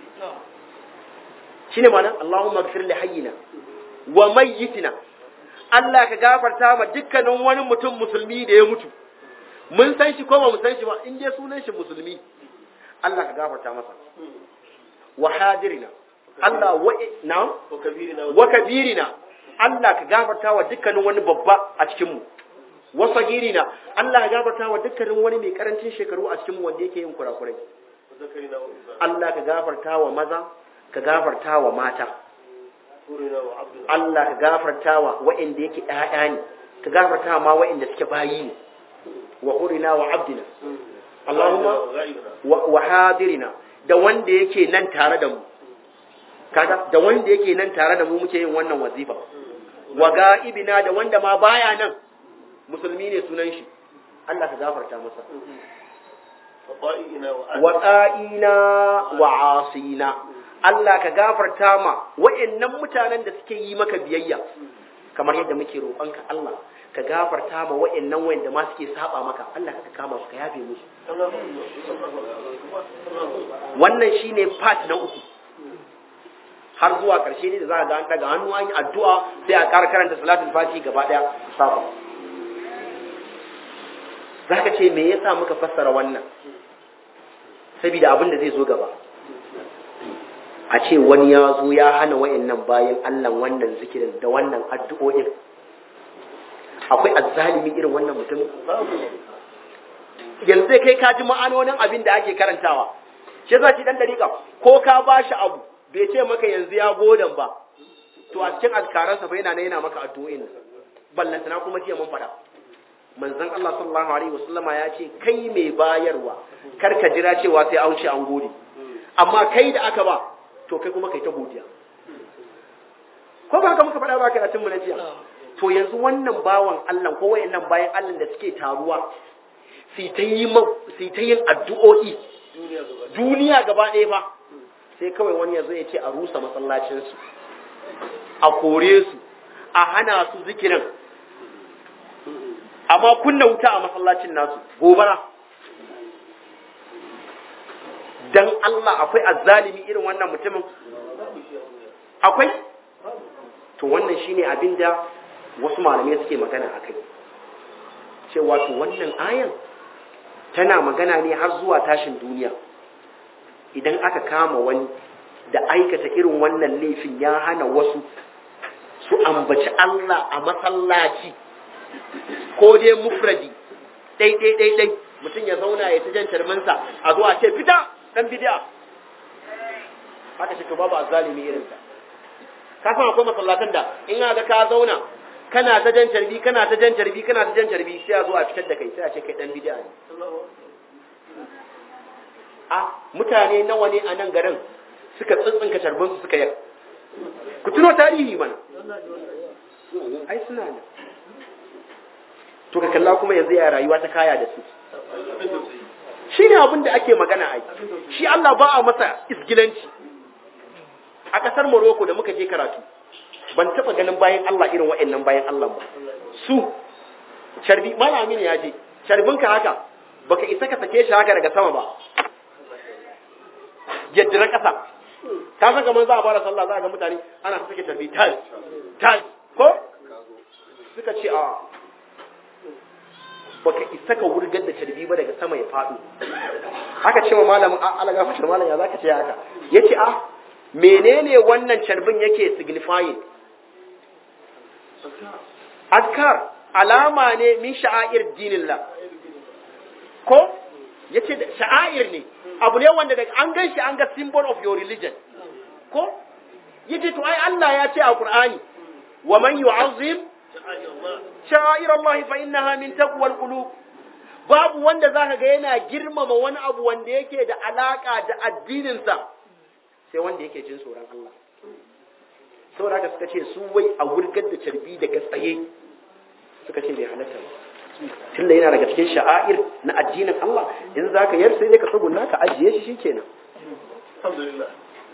[SPEAKER 2] shine ma'anar Allahumma ighfir li hayyina wa mayyitina Allah ka gafarta ma dukkanin wani mutum musulmi da ya mutu mun san shi ko ba mu san shi ba in dai sunan shi musulmi Allah ka gafarta masa wa hadirina Allah wa na wa kabirina Allah ka gafarta wa dukkanin wani babba a cikin mu wa sagirina Allah ka gafarta wa dukkanin wani mai karancin shekaru a cikin mu wanda yake yin kurakurai Allah ka gafarta wa maza ka gafarta wa mata Allah ka gafarta wa wa'inda yake ɗaya ne ka gafarta ma wa'inda suke bayi ne wa hurina wa abdina Allahumma wa hadirina da wanda yake nan tare da mu kaga da wanda yake nan tare da mu muke yin wannan wazifa wa ga'ibina da wanda ma baya nan musulmi ne sunan shi Allah ka gafarta masa wa ɗa'ina wa asina Allah ka gafarta ma wa'annan mutanen da suke yi maka biyayya kamar yadda muke roƙonka Allah ka gafarta ma wa'annan wanda ma suke saba maka Allah ka kama su ka yafe musu wannan shine part na uku har zuwa ƙarshe ne da za a ga an daga hannu an yi addu'a sai a ƙara karanta salatul fati gaba ɗaya saba za ka ce me yasa muka fassara wannan saboda abin da zai zo gaba a ce wani ya zo ya hana wayannan bayan Allah wannan zikirin da wannan addu'o'in akwai azzalimi irin wannan mutum yanzu kai ka ji ma'anonin abin da ake karantawa shi yasa shi dan dariƙa ko ka ba shi abu bai ce maka yanzu ya godan ba to a cikin azkaransa fa yana yana maka addu'o'in ballantana kuma jiya mun faɗa manzon Allah sallallahu alaihi wasallama ya ce kai mai bayarwa kar ka jira cewa sai an ce an gode amma kai da aka ba to kai kuma kai ta godiya ko ba haka muka faɗa ba karatun mu na jiya to yanzu wannan bawan Allah ko wayannan bayan Allah da suke taruwa sai ta yi sai ta yin addu'o'i duniya gaba ɗaya ba sai kawai wani yazo ya ce a rusa masallacin su a kore su a hana su zikirin amma kunna wuta a masallacin nasu gobara dan Allah akwai azzalimi irin wannan mutumin akwai to wannan shine abinda wasu malamai suke magana akai cewa to wannan ayan tana magana ne har zuwa tashin duniya idan aka kama wani da aikata irin wannan laifin ya hana wasu su ambaci Allah a masallaci ko dai mufradi dai dai dai dai mutum ya zauna ya ta jan tarmansa a zuwa ce fita dan bid'a haka shi to babu azzalimi irin sa ka san akwai masallatan da in ga ka zauna kana ta jan tarbi kana ta jan tarbi kana ta jan tarbi sai a zo a fitar da kai sai a ce kai dan bid'a ne a mutane nawa ne a nan garin suka tsintsinka tarbin su suka yar ku tuno tarihi mana ai suna ne to ka kalla kuma yanzu ya rayuwa ta kaya da su shi ne abin da ake magana a shi Allah ba a masa isgilanci a ƙasar Morocco da muka je karatu ban taɓa ganin bayan Allah irin wa'annan bayan Allah ba su sharbi malamin ya je sharbinka haka baka isa ka sake shi haka daga sama ba yaddira ƙasa ka san kamar za a fara sallah za a ga mutane ana sake sharbi tal tal ko suka ce a baka isa ka wurgar da carbi ba daga sama ya faɗo haka cewa malamin ala gafashar malam ya zaka ce haka yace a menene wannan carbin yake signifying azkar alama ne min sha'air dinillah ko yace da sha'air ne abu ne wanda daga an gan shi an ga symbol of your religion ko yace to ai Allah ya ce a Qur'ani wa man yu'azzim sha'air Allah fa innaha min taqwal qulub babu wanda zaka ga yana girmama wani abu wanda yake da alaka da addinin sa sai wanda yake jin tsoron Allah saboda haka suka ce su wai a wurgar da carbi daga tsaye suka ce bai halatta ba tunda yana daga cikin sha'air na addinin Allah in zaka yar sai ka tsugunna ka ajiye shi shikenan alhamdulillah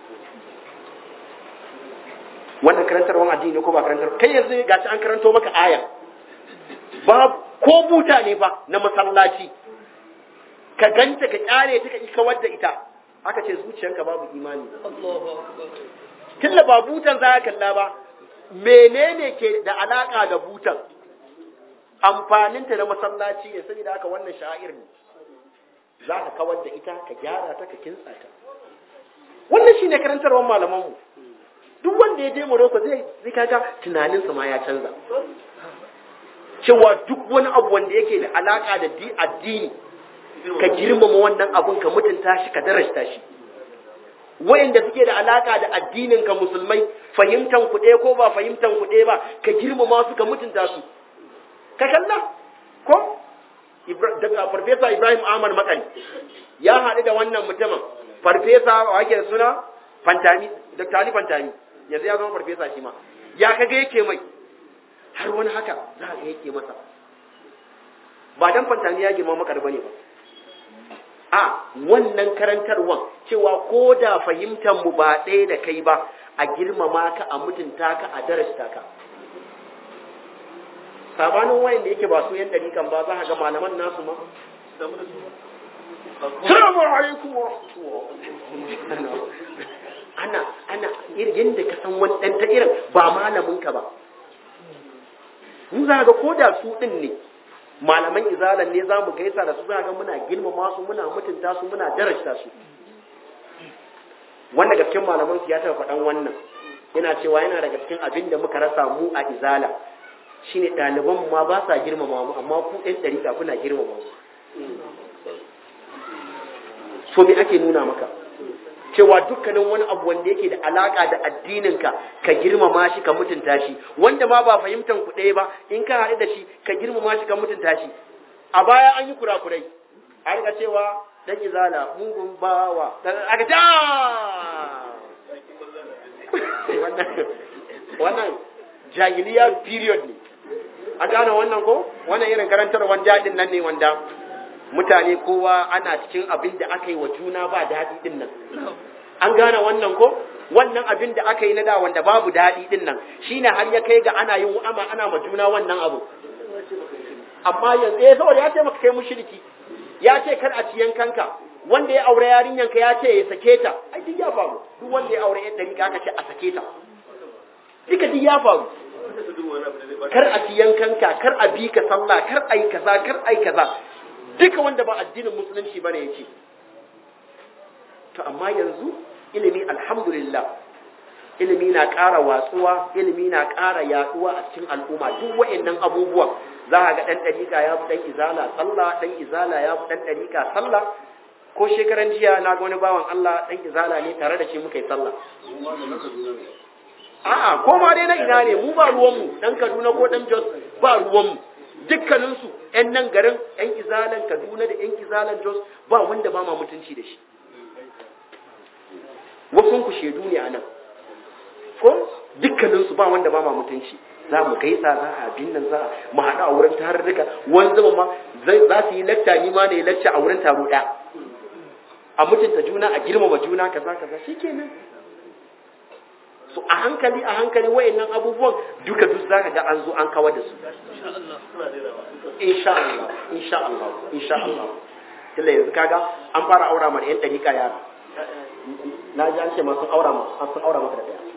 [SPEAKER 2] wannan karantarwar addini ko ba karantar kai yanzu ga an karanto maka aya ba ko buta ne fa na masallaci ka ganta ka kyale ta ka kawar da ita aka ce zuciyarka babu imani tilla ba butan za ka kalla ba menene ke da alaka da butan amfaninta na masallaci ne saboda haka wannan sha'ir ne za ka kawar da ita ka gyara ta ka kintsa ta wannan shine karantarwar malamanmu duk wanda ya je Morocco zai zai kaga tunaninsa ma ya canza cewa duk wani abu wanda yake da alaka da addini ka girmama wannan abun ka mutunta shi ka darasta shi wayanda suke da alaka da addinin ka musulmai fahimtan ku ɗaya ko ba fahimtan ku ɗaya ba ka girmama su ka mutunta su ka kalla ko daga farfesa Ibrahim Ahmad Makani ya haɗu da wannan mutumin farfesa wa ake da suna Fantami Dr. Ali Fantami yanzu ya zama farfesa shi ma ya kaga yake mai har wani haka za ga yake masa ba dan Fantami ya girma makar bane ba
[SPEAKER 3] a wannan karantarwan cewa ko da fahimtar mu ba ɗaya da kai ba a girmama ka a mutunta ka a darasta ka sabanin wayan da yake ba su yan dariƙan ba za ka ga malaman nasu ma Salamu alaikum wa rahmatullah. Ana ana irin da ka san wani ɗan ta irin ba malamin ka ba. Mu za ga ko da su ɗin ne malaman izalan ne za mu gaisa da su za ga muna girmama su muna mutunta su muna darajta su. Wanda gaskin malaman su ya taɓa faɗan wannan yana cewa yana daga cikin abin da muka rasa mu a izala shine ɗaliban ma ba sa girmama mu amma ku ɗan ɗariƙa kuna girmama mu. so me ake nuna maka cewa dukkanin wani abu wanda yake da alaka da addininka ka girmama shi ka mutunta shi wanda ma ba fahimtan ku ɗaya ba in ka haɗu da shi ka girmama shi ka mutunta shi a baya an yi kurakurai a riga cewa dan izala mugun bawa aka ta wannan jahiliya period ne a gane wannan ko wannan irin karantarwar daɗin nan ne wanda mutane kowa ana cikin abin da aka yi wa juna ba daɗi ɗin nan an gane wannan ko wannan abin da aka yi na da wanda babu daɗi ɗin nan shine har ya kai ga ana yin ama ana ma juna wannan abu amma yanzu eh saboda ya ce maka kai mushriki ya ce kar a ciyan kanka wanda ya aure yarinyan ka ya ce ya sake ta ai duk ya faru duk wanda ya aure yadda rika aka ce a sake ta duka duk ya faru kar a ciyan kanka kar a bi ka sallah kar ai kaza kar ai kaza duka wanda ba addinin musulunci bane yake to amma yanzu ilimi alhamdulillah ilimi na ƙara watsuwa ilimi na ƙara yaduwa a cikin al'umma duk wa'annan abubuwa za a ga ɗan ɗariƙa ya fi ɗan izala sallah ɗan izala ya fi ɗan ɗariƙa sallah ko shekaran jiya na ga wani bawan Allah ɗan izala ne tare da shi muka yi sallah a'a ko ma dai na ina ne mu ba ruwanmu ɗan Kaduna ko ɗan Jos ba ruwanmu dukkaninsu ‘yan nan garin ‘yan izalan Kaduna da ‘yan izalan Jos ba wanda ba ma mutunci da shi. Wasun ku shaidu ne a nan, ko dukkaninsu ba wanda ba ma mutunci. Za mu gaisa za a abin nan za mu haɗu a wurin tarurruka wani zama ma za su yi lacca ni ma ne lacca a wurin taro ɗaya. A mutunta juna a girmama juna kaza kaza shi kenan. so a hankali a hankali wayannan abubuwan duka duk zaka ga an zo an kawar da su insha Allah insha Allah insha Allah illa yanzu kaga an fara aura mana yan dariƙa yara na ji an ce ma sun aura ma an sun aura maka da daya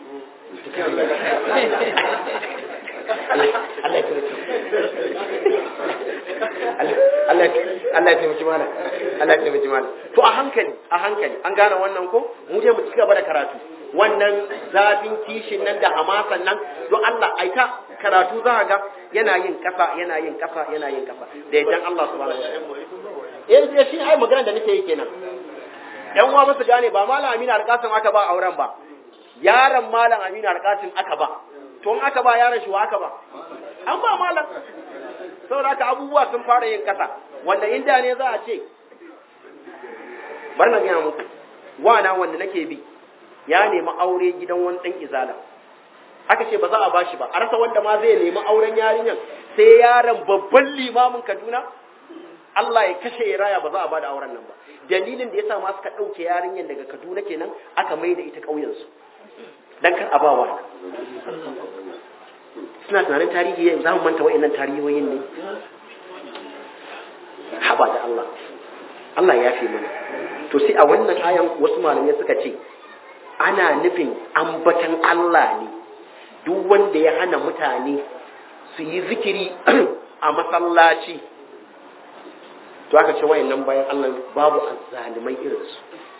[SPEAKER 3] Allah ya taimaki Allah ya taimaki mana Allah ya taimaki mana to a hankali a hankali an gane wannan ko mu je mu ci gaba da karatu wannan zafin kishin nan da hamasan nan don Allah aita karatu za ga yana yin kasa yana yin kasa yana yin kasa da idan Allah subhanahu wa ta'ala eh shi ai magana da nake yi kenan yan uwa musu gane ba malam Aminu Alƙasim aka ba auren ba yaron malam Aminu Alƙasim aka ba to in aka ba yaron shi wa aka ba an ba malam saboda haka abubuwa sun fara yin kasa wanda inda ne za a ce bar na gaya muku wana wanda nake bi ya nemi aure gidan wani ɗan izala aka ce ba za a bashi ba a rasa wanda ma zai nemi auren yarinyar sai yaron babban limamin kaduna Allah ya kashe ya raya ba za a bada auren nan ba dalilin da yasa ma suka ɗauke yarinyar daga kaduna kenan aka mai da ita ƙauyensu dan kar a ba wa suna tunanin tarihi yanzu za mu manta wa'annan tarihoyin ne haba da Allah Allah ya fi mana to sai a wannan ayan wasu malamai suka ce ana nufin ambatan Allah ne duk wanda ya hana mutane su yi zikiri a masallaci to aka ce wayannan bayan Allah babu azzalimai irinsu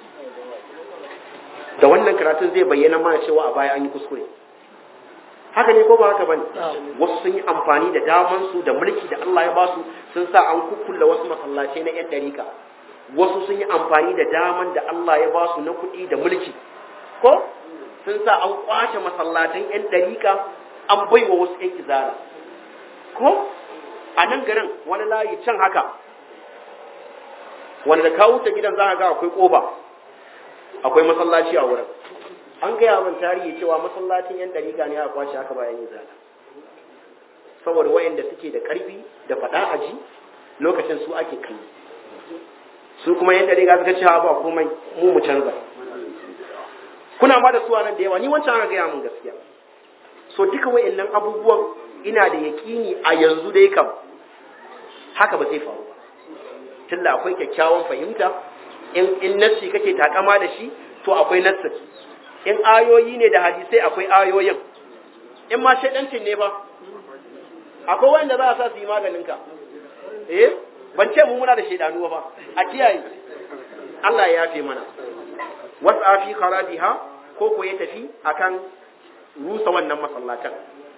[SPEAKER 3] da wannan karatun zai bayyana mana cewa a baya an yi kuskure haka ne ko ba haka bane wasu sun yi amfani da daman su da mulki da Allah ya basu sun sa an kukkulla wasu masallatai na yan dariƙa wasu sun yi amfani da daman da Allah ya basu na kuɗi da mulki ko sun sa an kwace masallatan yan dariƙa an baiwa wasu yan izara ko a nan garin wani layi can haka wanda da kawo ta gidan za ka ga akwai ƙofa akwai masallaci a wurin an gaya min tarihi cewa masallacin yan dariƙa ne aka kwace aka bayan yin zana saboda wayanda suke da ƙarfi da faɗa aji lokacin su ake kalli su kuma yan dariƙa suka ce ba komai mu mu canza kuna ma da su nan da yawa ni wancan aka gaya mun gaskiya so duka wayannan abubuwan ina da yaƙini a yanzu dai kam haka ba zai faru ba tunda akwai kyakkyawan fahimta in in nassi kake takama da shi to akwai nassi in ayoyi ne da hadisai akwai ayoyin in ma shaidancin ne ba akwai wanda za a sa su yi maganin ka eh ban ce mu muna da shaidanu ba a kiyaye Allah ya yafe mana wasa fi kharabiha ko ko ya tafi akan rusa wannan masallatan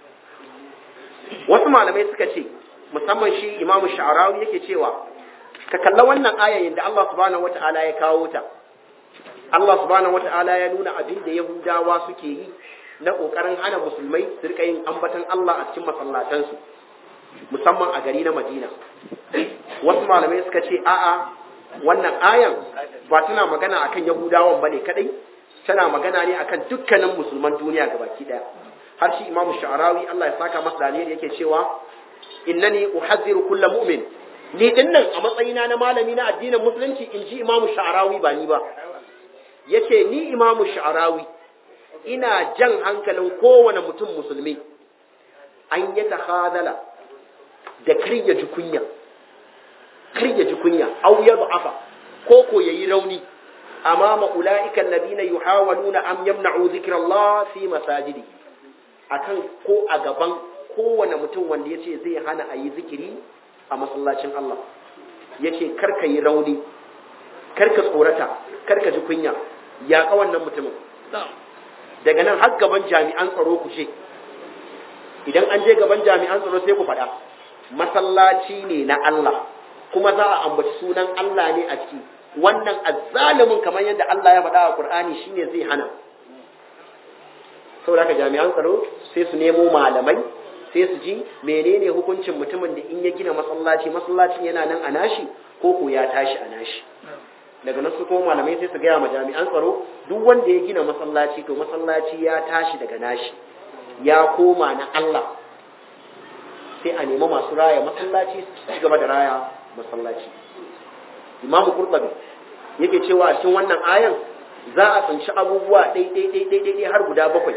[SPEAKER 3] wasu malamai suka ce musamman shi imamu sha'arawi yake cewa ka kalla wannan ayayin da Allah subhanahu wata'ala ya kawo ta Allah subhanahu wata'ala ya nuna abin da Yahudawa suke yi na kokarin hana musulmai su rika yin ambatan Allah a cikin masallatansu musamman a gari na Madina wasu malamai suka ce a'a wannan ayan ba tana magana akan Yahudawan bane kadai tana magana ne akan dukkanin musulman duniya gabaki daya har shi imamu sha'arawi Allah ya saka masa dalili yake cewa innani uhadhiru kullu mu'min ni dinnan a matsayina na malami na addinin musulunci in ji imamu sha'arawi ba ni ba yace ni imamu sha'arawi ina jan hankalin kowane mutum musulmi an yi tahadala da karya ji kunya karya ji kunya aw yad'afa ko ko yayi rauni amama ulaika alladhina yuhawaluna am yamna'u dhikrallah fi masajidihi akan ko a gaban kowane mutum wanda ya ce zai hana a yi zikiri a masallacin Allah ya ce karka yi rauni karka tsorata karka ji kunya ya ka wannan mutumin daga nan har gaban jami'an tsaro ku ce idan an je gaban jami'an tsaro sai ku faɗa masallaci ne na Allah kuma za a ambaci sunan Allah ne a ciki wannan azzalimin kamar yadda Allah ya faɗa a Qur'ani shine zai hana saboda haka jami'an tsaro sai su nemo malamai sai su ji menene hukuncin mutumin da in ya gina masallaci masallacin yana nan a nashi ko ko ya tashi a nashi daga nan su kuma malamai sai su gaya ma jami'an tsaro duk wanda ya gina masallaci to masallaci ya tashi daga nashi ya koma na Allah sai a nemi masu raya masallaci su ci gaba da raya masallaci imamu kurbabi yake cewa a cikin wannan ayan za a tsinci abubuwa ɗai har guda bakwai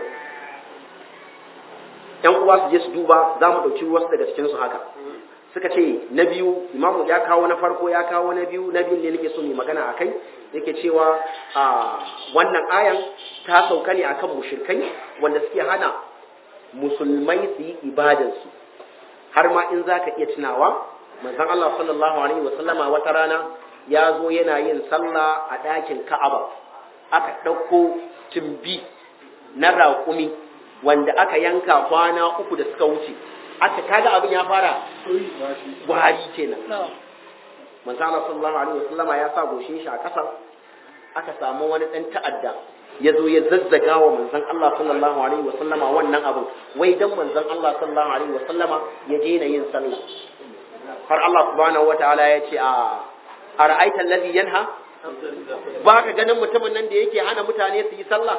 [SPEAKER 3] ‘yan uwa su je su duba za mu ɗauki wasu daga cikinsu haka suka ce na biyu imamu ya kawo na farko ya kawo na biyu na biyu ne nake so mai magana a kai yake cewa a wannan ayan ta sauka ne akan mushirkai wanda suke hana musulmai su yi ibadansu har ma in za ka iya tunawa manzon Allah sallallahu alaihi wa sallama wata rana ya zo yana yin sallah a ɗakin Ka'aba aka ɗauko timbi na raƙumi wanda aka yanka kwana uku da suka wuce aka kaga abin ya fara gwari kenan manzo Allah sallallahu alaihi wasallama ya sa goshin shi a ƙasa aka samu wani ɗan ta'adda ya zo ya zazzaga wa manzon Allah sallallahu alaihi wasallama wannan abin wai dan manzon Allah sallallahu alaihi wasallama ya daina yin sallah har Allah subhanahu wataala ya ce a ara'aita allazi yanha ba ka ganin mutumin nan da yake hana mutane su yi sallah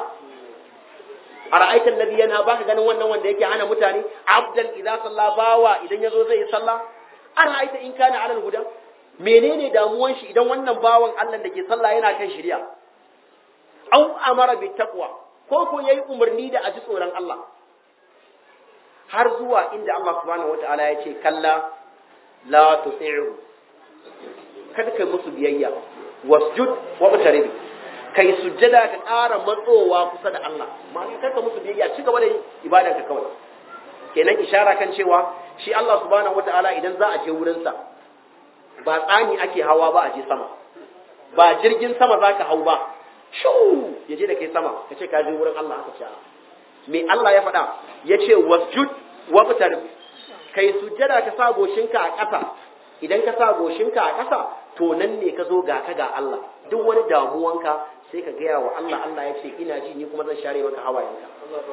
[SPEAKER 3] a ra'aitan nabi yana ba ka ganin wannan wanda yake hana mutane abdan idan sallah bawa idan yazo zai yi sallah a ra'aita in kana alal huda menene damuwan shi idan wannan bawan Allah da ke sallah yana kan shari'a au amara bi taqwa ko ko yayi umarni da aji tsoron Allah har zuwa inda Allah subhanahu wataala ya ce kalla la tuti'u kada kai musu biyayya wasjud wa qtarib kai sujjada ka ƙara matsowa kusa da Allah ma'ana kar ka musu biyayya ci gaba da ibadar ka kawai kenan ishara kan cewa shi Allah subhanahu wataala idan za a je wurin sa ba tsani ake hawa ba a je sama ba jirgin sama zaka hau ba shu ya je da kai sama ka ce ka je wurin Allah aka ce me Allah ya faɗa ya ce wasjud wa qtarib kai sujjada ka sa goshinka a ƙasa idan ka sa goshinka a ƙasa to nan ne ka zo ga ka ga Allah duk wani damuwanka sai ka gaya wa Allah Allah ya ce ina ji ni kuma zan share maka hawayenka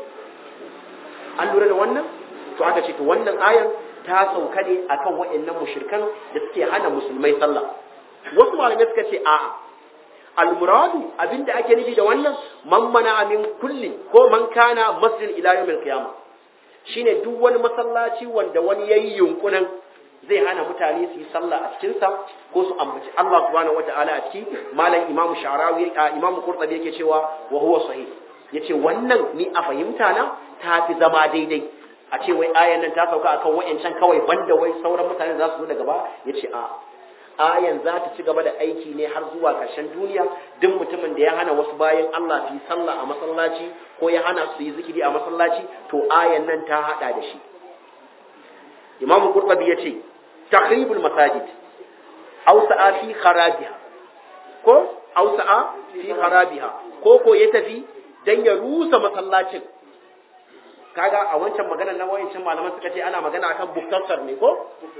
[SPEAKER 3] an lura da wannan to aka ce to wannan ayan ta sauka ne akan waɗannan mushrikan da suke hana musulmai sallah wasu malamai suka ce a'a almuradu abinda ake nufi da wannan man mana min kulli ko man kana masjid ila yawmil qiyamah shine duk wani masallaci wanda wani yayi yunkurin zai hana mutane su yi sallah a cikinsa ko su ambaci Allah subhanahu wata'ala a ciki malam imamu sharawi imamu qurtubi yake cewa wa huwa sahih yace wannan ni a fahimta na ta fi zama daidai a ce wai ayan nan ta sauka akan wayancan kawai banda wai sauran mutane za su zo daga ba yace a ayan za ta ci gaba da aiki ne har zuwa ƙarshen duniya duk mutumin da ya hana wasu bayan Allah su yi sallah a masallaci ko ya hana su yi zikiri a masallaci to ayan nan ta hada da shi Imam Qurtubi yace takhribul masajid aw sa'a fi kharabiha ko aw sa'a fi kharabiha ko ko ya tafi dan ya rusa masallacin kaga a wancan magana na wayancin malaman suka ce ana magana akan buktasar ne ko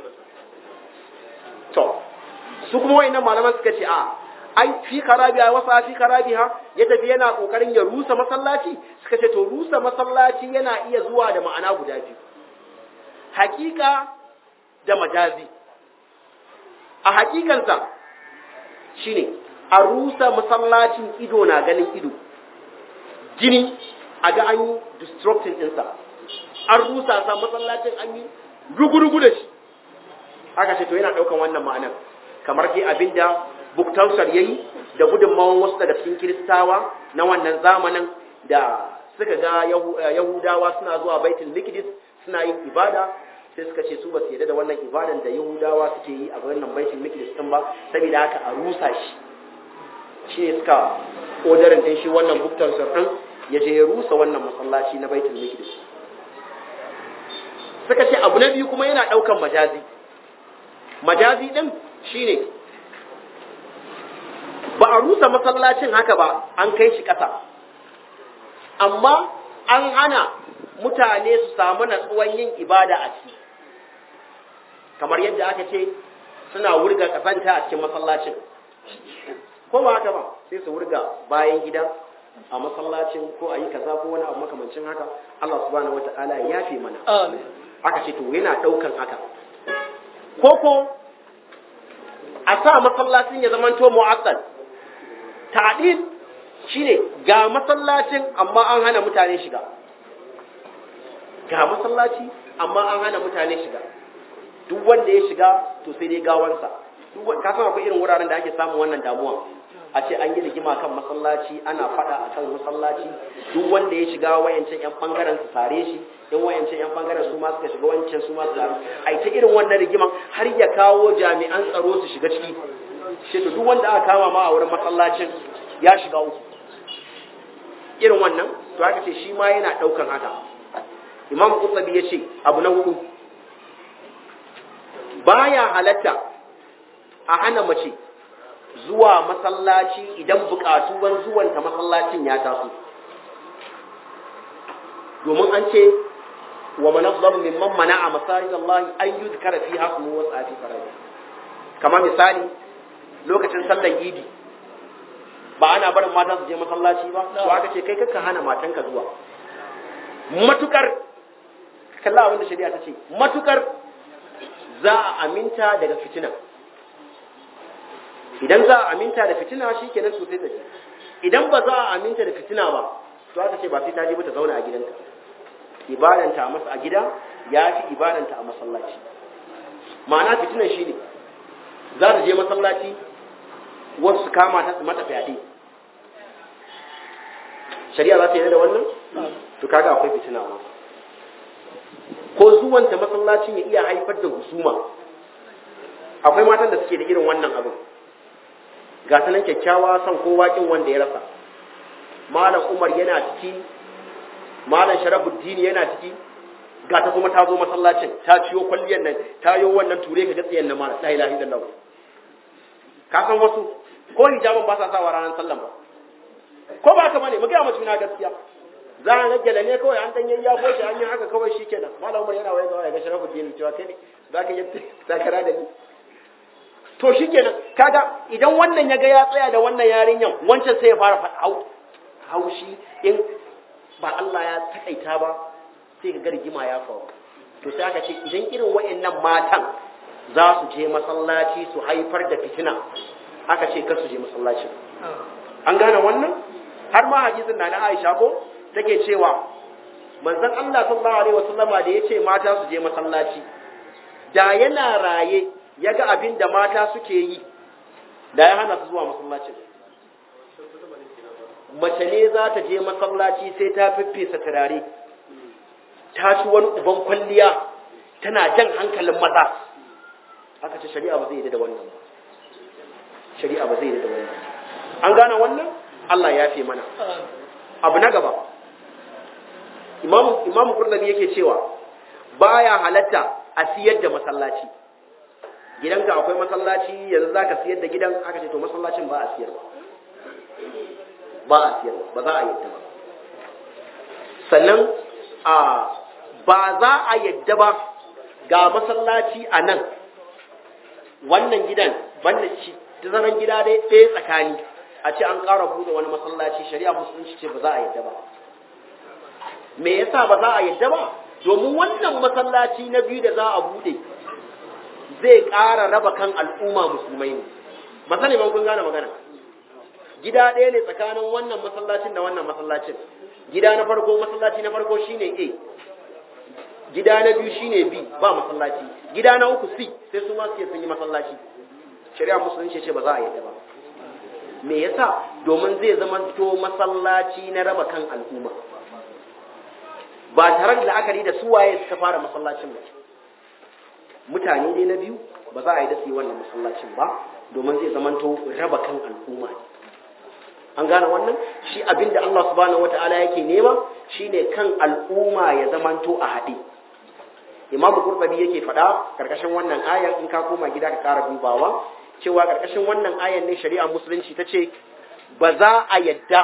[SPEAKER 3] to su kuma wayannan malaman suka ce a ai fi kharabiha wasa fi kharabiha ya tafi yana kokarin ya rusa masallaci suka ce to rusa masallaci yana iya zuwa da ma'ana guda biyu hakika da majazi a hakikansa shine a rusa masallacin ido na ganin ido gini a ga an yi destructing ɗinsa an rusa sa masallacin an yi rugurugu da shi aka ce to yana ɗaukan wannan ma'anar kamar dai abinda buktausar yayi da gudunmawan wasu daga cikin kiristawa na wannan zamanin da suka ga yahudawa suna zuwa baitul mikdis suna yin ibada sai suka ce su ba su yarda da wannan ibadan da yahudawa suke yi a wannan baitul mikdis din ba saboda haka a rusa shi shi ne suka odarin din shi wannan buktausar din ya je ya rusa wannan masallaci na baitul mikdis suka ce abu na biyu kuma yana daukan majazi majazi din shine ba a rusa masallacin haka ba an kai shi ƙasa amma an hana mutane su samu natsuwan yin ibada a ciki kamar yadda aka ce suna wurga kasanta a cikin masallacin ko ba haka ba sai su wurga bayan gida a masallacin ko a yi kaza ko wani abu makamancin haka Allah subhanahu wata'ala ya fi mana aka ce to yana ɗaukan haka koko a sa masallacin ya zamanto mu'assal ta'dil shine ga masallacin amma an hana mutane shiga ga masallaci amma an hana mutane shiga duk wanda ya shiga to sai dai gawansa duk ka san akwai irin wuraren da ake samun wannan damuwa a ce an yi rigima kan masallaci ana fada a kan masallaci duk wanda ya shiga wayancan yan bangaren su sare shi in wayancan yan bangaren su ma suka shiga wancan su ma su sare ai ta irin wannan rigiman har ya kawo jami'an tsaro su shiga ciki shi to duk wanda aka kama ma a wurin masallacin ya shiga uku irin wannan to haka ce shi ma yana daukan haka imam qurtubi ya ce abu na hudu baya halatta a hana mace zuwa masallaci idan bukatuwan zuwanta masallacin ya taso domin an ce wa manazzamu mimman mana'a masajid Allah an yuzkara fi hasmu wa sa'ati faraji kamar misali lokacin sallar idi ba ana barin mata su je masallaci ba to aka ce kai kakka hana matanka zuwa matukar kalla abin da shari'a ta ce matukar za a aminta daga fitina idan za a aminta da fitina shi kenan sosai ta ce idan ba za a aminta da fitina ba to aka ce ba sai ta je ba ta zauna a gidanta ibadanta a masa a gida ya fi ibadanta a masallaci ma'ana fitinan shi ne za ta je masallaci wasu su kama ta su mata fyaɗe shari'a za ta yi da wannan to kaga akwai fitina ma ko zuwanta masallacin ya iya haifar da husuma akwai matan da suke da irin wannan abin ga sanan kyakkyawa son kowa kin wanda ya rasa malam umar yana ciki malam sharafuddin yana ciki ga ta kuma ta zo masallacin ta ciyo kwalliyar nan ta yi wannan ture ka gatsiyan nan malam la ilaha illallah ka san wasu ko hijabin ba sa sawa ranar sallan ba ko ba ka bane mu ga mutum na gaskiya za a rage ne kawai an dan yayya ko shi an yi haka kawai shikenan malam umar yana waye ya ga sharafuddin cewa kai ne za ka yi takara da ni to shi kenan kaga idan wannan ya ga ya tsaya da wannan yarinyan wancan sai ya fara faɗa haushi in ba Allah ya takaita ba sai ga rigima ya faru to sai aka ce idan irin wayannan matan za su je masallaci su haifar da fitina aka ce kar su je masallacin an gane wannan har ma hadisin na na Aisha ko take cewa manzon Allah sallallahu alaihi wasallama da yace mata su je masallaci da yana raye ya ga abin da mata suke yi da ya hana su zuwa masallacin mace ne za ta je masallaci sai ta fiffesa turare ta ci wani uban kwalliya tana jan hankalin maza aka ce shari'a ba zai yi da wannan ba shari'a ba zai yi da wannan an gane wannan Allah ya fi mana abu na gaba imamu imamu kurnabi yake cewa baya halatta a siyar da masallaci gidanka akwai masallaci yanzu zaka siyar da gidan aka ce to masallacin ba a siyarwa ba a siyarwa ba za a yadda ba sannan a ba za a yadda ba ga masallaci a nan wannan gidan banda shi tazaran gida dai ɗaya tsakani a ce an ƙara buɗe wani masallaci shari'a musulunci ce ba za a yadda ba me yasa ba za a yadda ba domin wannan masallaci na biyu da za a buɗe zai ƙara raba kan al'umma musulmai ne ba sani ban kun gane magana gida ɗaya ne tsakanin wannan masallacin da wannan masallacin gida na farko masallaci na farko shine A gida na biyu shine B ba masallaci gida na uku C sai su ma su sun yi masallaci shari'a musulunci ce ba za a yadda ba me yasa domin zai zama to masallaci na raba kan al'umma ba tare da la'akari da su waye suka fara masallacin ba mutane ne na biyu ba za a yi da su yi wannan masallacin ba domin zai zama to raba kan al'umma ne an gane wannan shi abinda Allah subhanahu wata'ala yake nema shine kan al'umma ya zamanto a haɗe imamu qurtubi yake faɗa karkashin wannan ayan in ka koma gida ka ƙara dubawa cewa karkashin wannan ayan ne shari'a musulunci ta ce ba za a yadda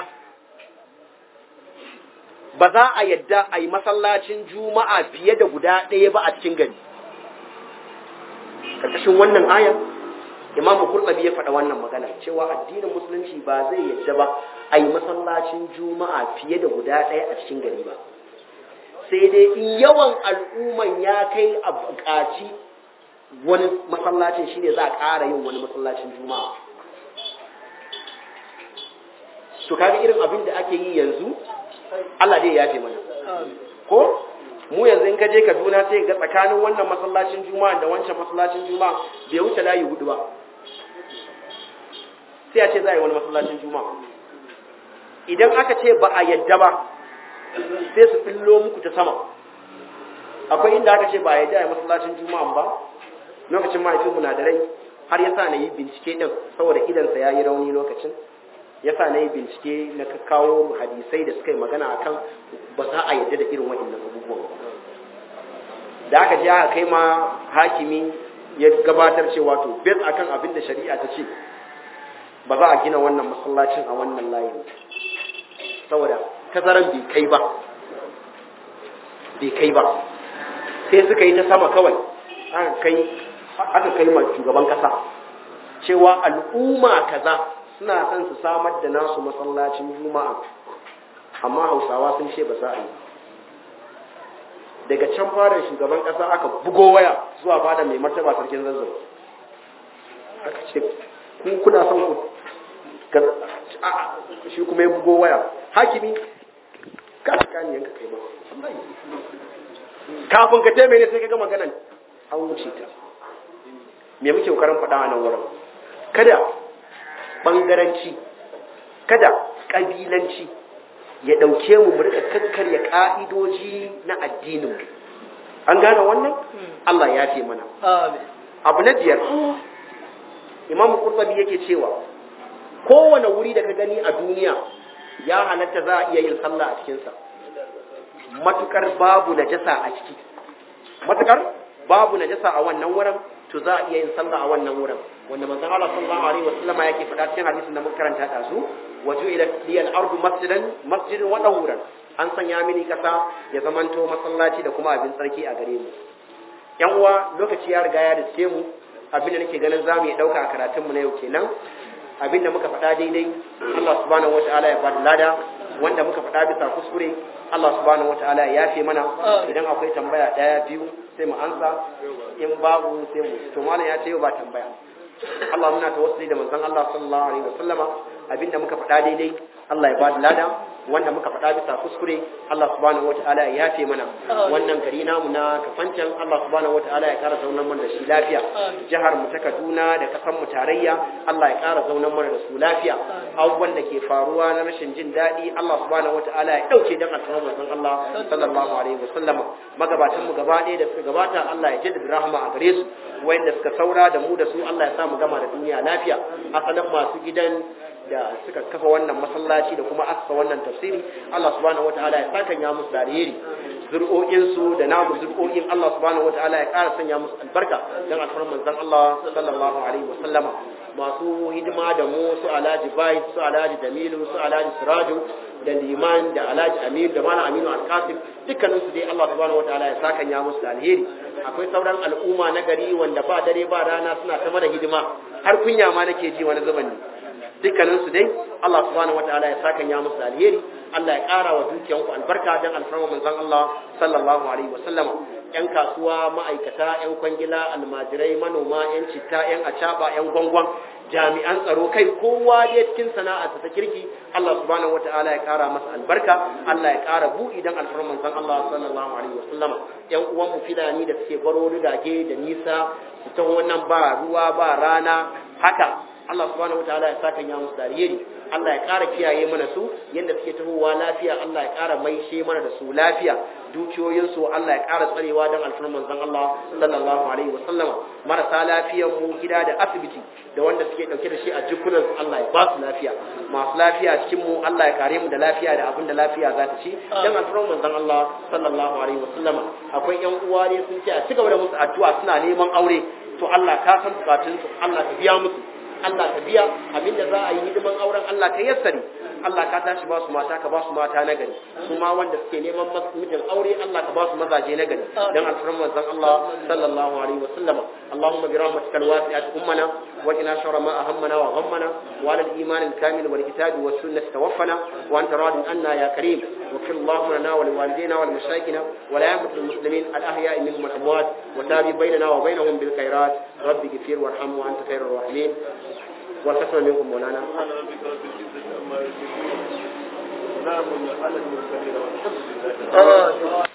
[SPEAKER 3] ba za a yadda a yi masallacin juma'a fiye da guda ɗaya ba a cikin gari karkashin wannan ayan imamu qurtubi ya faɗa wannan magana cewa addinin musulunci ba zai yadda ba a yi masallacin juma'a fiye da guda ɗaya a cikin gari ba sai dai in yawan al'umman ya kai a buƙaci wani masallacin shine za a ƙara yin wani masallacin juma'a to kaga irin abin da ake yi yanzu Allah dai ya mana ko mu yanzu in ka je Kaduna sai ga tsakanin wannan masallacin juma'a da wancan masallacin juma'a bai wuce layi hudu ba sai a ce za a yi wani masallacin juma'a idan aka ce ba a yadda ba sai su fillo muku ta sama akwai inda aka ce ba a yadda a yi masallacin juma'a ba lokacin mahaifinmu na da rai har ya sa na yi bincike ɗin saboda idansa ya yi rauni lokacin ya sa na yi bincike na kawo hadisai da suka yi magana a kan ba za a yadda da irin waɗannan abubuwan da aka je aka kai ma hakimi ya gabatar cewa to bet akan abin da shari'a ta ce ba za a gina wannan masallacin a wannan layin saboda tazaran bai kai ba bai kai ba sai suka yi ta sama kawai aka kai aka kai ma shugaban kasa cewa al'umma kaza suna son su samar da nasu masallacin juma'a amma hausawa sun ce ba za a yi daga can fara shugaban kasa aka bugo waya zuwa fada mai martaba sarkin zazzau aka ce kun kuna son ku shi kuma ya bugo waya hakimi ka saka ni yanka kai ba kafin ka taimake ne sai ka ga maganan an wuce ta me muke kokarin faɗa a nan wurin kada bangaranci kada kabilanci ya ɗauke mu mu rika kakkarya ka'idoji na addinin mu an gane wannan Allah ya ce mana abu na biyar imamu kurtabi yake cewa kowane wuri da ka gani a duniya ya halatta za a iya yin sallah a cikinsa matukar babu najasa a ciki matukar babu najasa a wannan wurin to za a iya yin sallah a wannan wurin wanda manzon Allah sallallahu alaihi wasallam yake faɗa cikin hadisin da muka karanta da su waju ila liyal ardu masjidan masjidin wa dawuran an sanya mini kasa ya zamanto masallaci da kuma abin tsarki a gare mu yan uwa lokaci ya riga ya riske mu abin da nake ganin zamu yi dauka a karatun mu na yau kenan abin da muka faɗa daidai Allah subhanahu wataala ya bada lada wanda muka faɗa bisa kuskure Allah subhanahu wataala ya yafe mana idan akwai tambaya ɗaya biyu sai mu ansa in babu sai mu to malam ya ce yau ba tambaya Allah muna tawassuli da manzon Allah sallallahu alaihi wasallama abinda muka faɗa daidai Allah ya ba da lada wanda muka faɗa bisa kuskure Allah subhanahu wata'ala ya yafe mana wannan gari namu na kafancan Allah subhanahu wata'ala ya ƙara zaunar mana da shi lafiya jihar mu ta Kaduna da kasan mu tarayya Allah ya ƙara zaunar mana da su lafiya abubuwan da ke faruwa na rashin jin daɗi Allah subhanahu wata'ala ya ɗauke dan alfarmar manzon Allah sallallahu alaihi wasallam magabatan mu gaba ɗaya da suka gabata Allah ya jaddada rahama a gare su wayanda suka saura da mu da su Allah ya sa mu gama da duniya lafiya asalin masu gidan da suka kafa wannan masallaci da kuma aka wannan tafsiri Allah subhanahu wataala ya saka ya musu da alheri zur'o'in su da namu zur'o'in Allah subhanahu wataala ya ƙara sanya musu albarka dan alfarman manzon Allah sallallahu alaihi wasallama masu hidima da mu su Alhaji Bai su Alhaji Jamilu su Alhaji Siraju da Liman da Alhaji Aminu da Malam Aminu Alkasim dukkanin su dai Allah subhanahu wataala ya saka ya musu da alheri akwai sauran al'umma na gari wanda ba dare ba rana suna ta mana hidima har kunya ma nake ji wani zuban ne dukkaninsu dai Allah subhanahu wataala ya saka ya musu alheri Allah ya ƙara wa dukiyanku albarka dan alfarma manzon Allah sallallahu alaihi wasallam yan kasuwa ma'aikata yan kwangila almajirai manoma yan citta yan acaba yan gwangwan jami'an tsaro kai kowa dai cikin sana'arsa ta kirki Allah subhanahu wataala ya ƙara masa albarka Allah ya ƙara buɗi dan alfarma manzon Allah sallallahu alaihi wasallam yan uwan mu filani da suke baro rigage da nisa su ta wannan ba ruwa ba rana haka Allah subhanahu wataala ya saka ya musu dariyeri Allah ya ƙara kiyaye mana su yadda suke tahowa lafiya Allah ya ƙara maishe mana da su lafiya dukiyoyin su Allah ya ƙara tsarewa don alfarman manzon Allah sallallahu alaihi wasallam marasa lafiyar mu gida da asibiti da wanda suke dauke da shi a jikunan su Allah ya ba su lafiya masu lafiya cikin mu Allah ya kare mu da lafiya da abin da lafiya za ta ci don alfarman manzon Allah sallallahu alaihi wasallam akwai yan uwa ne sun ce a cigaba da musu addu'a suna neman aure to Allah ka san bukatun su Allah ka biya musu Allah ka biya abinda za a yi hidiman auren Allah ka yassari Allah ka tashi ba su mata ka ba su mata na gari su ma wanda suke neman mijin aure Allah ka ba su mazaje na gari dan alfarin manzon Allah sallallahu alaihi wa sallam Allahumma bi rahmatika alwasi'at ummana wa ina sharra ma ahammana wa ghammana wa ala al-iman al-kamil wal kitab was sunnah tawaffana wa anta radin anna ya karim واغفر اللهم لنا ولوالدينا ولمشايخنا ولأئمة المسلمين الأحياء منهم والأموات وتابع بيننا وبينهم بالخيرات رب اغفر وارحم وأنت خير الراحمين والقسم منكم مولانا
[SPEAKER 4] نعم على المرسلين والحمد لله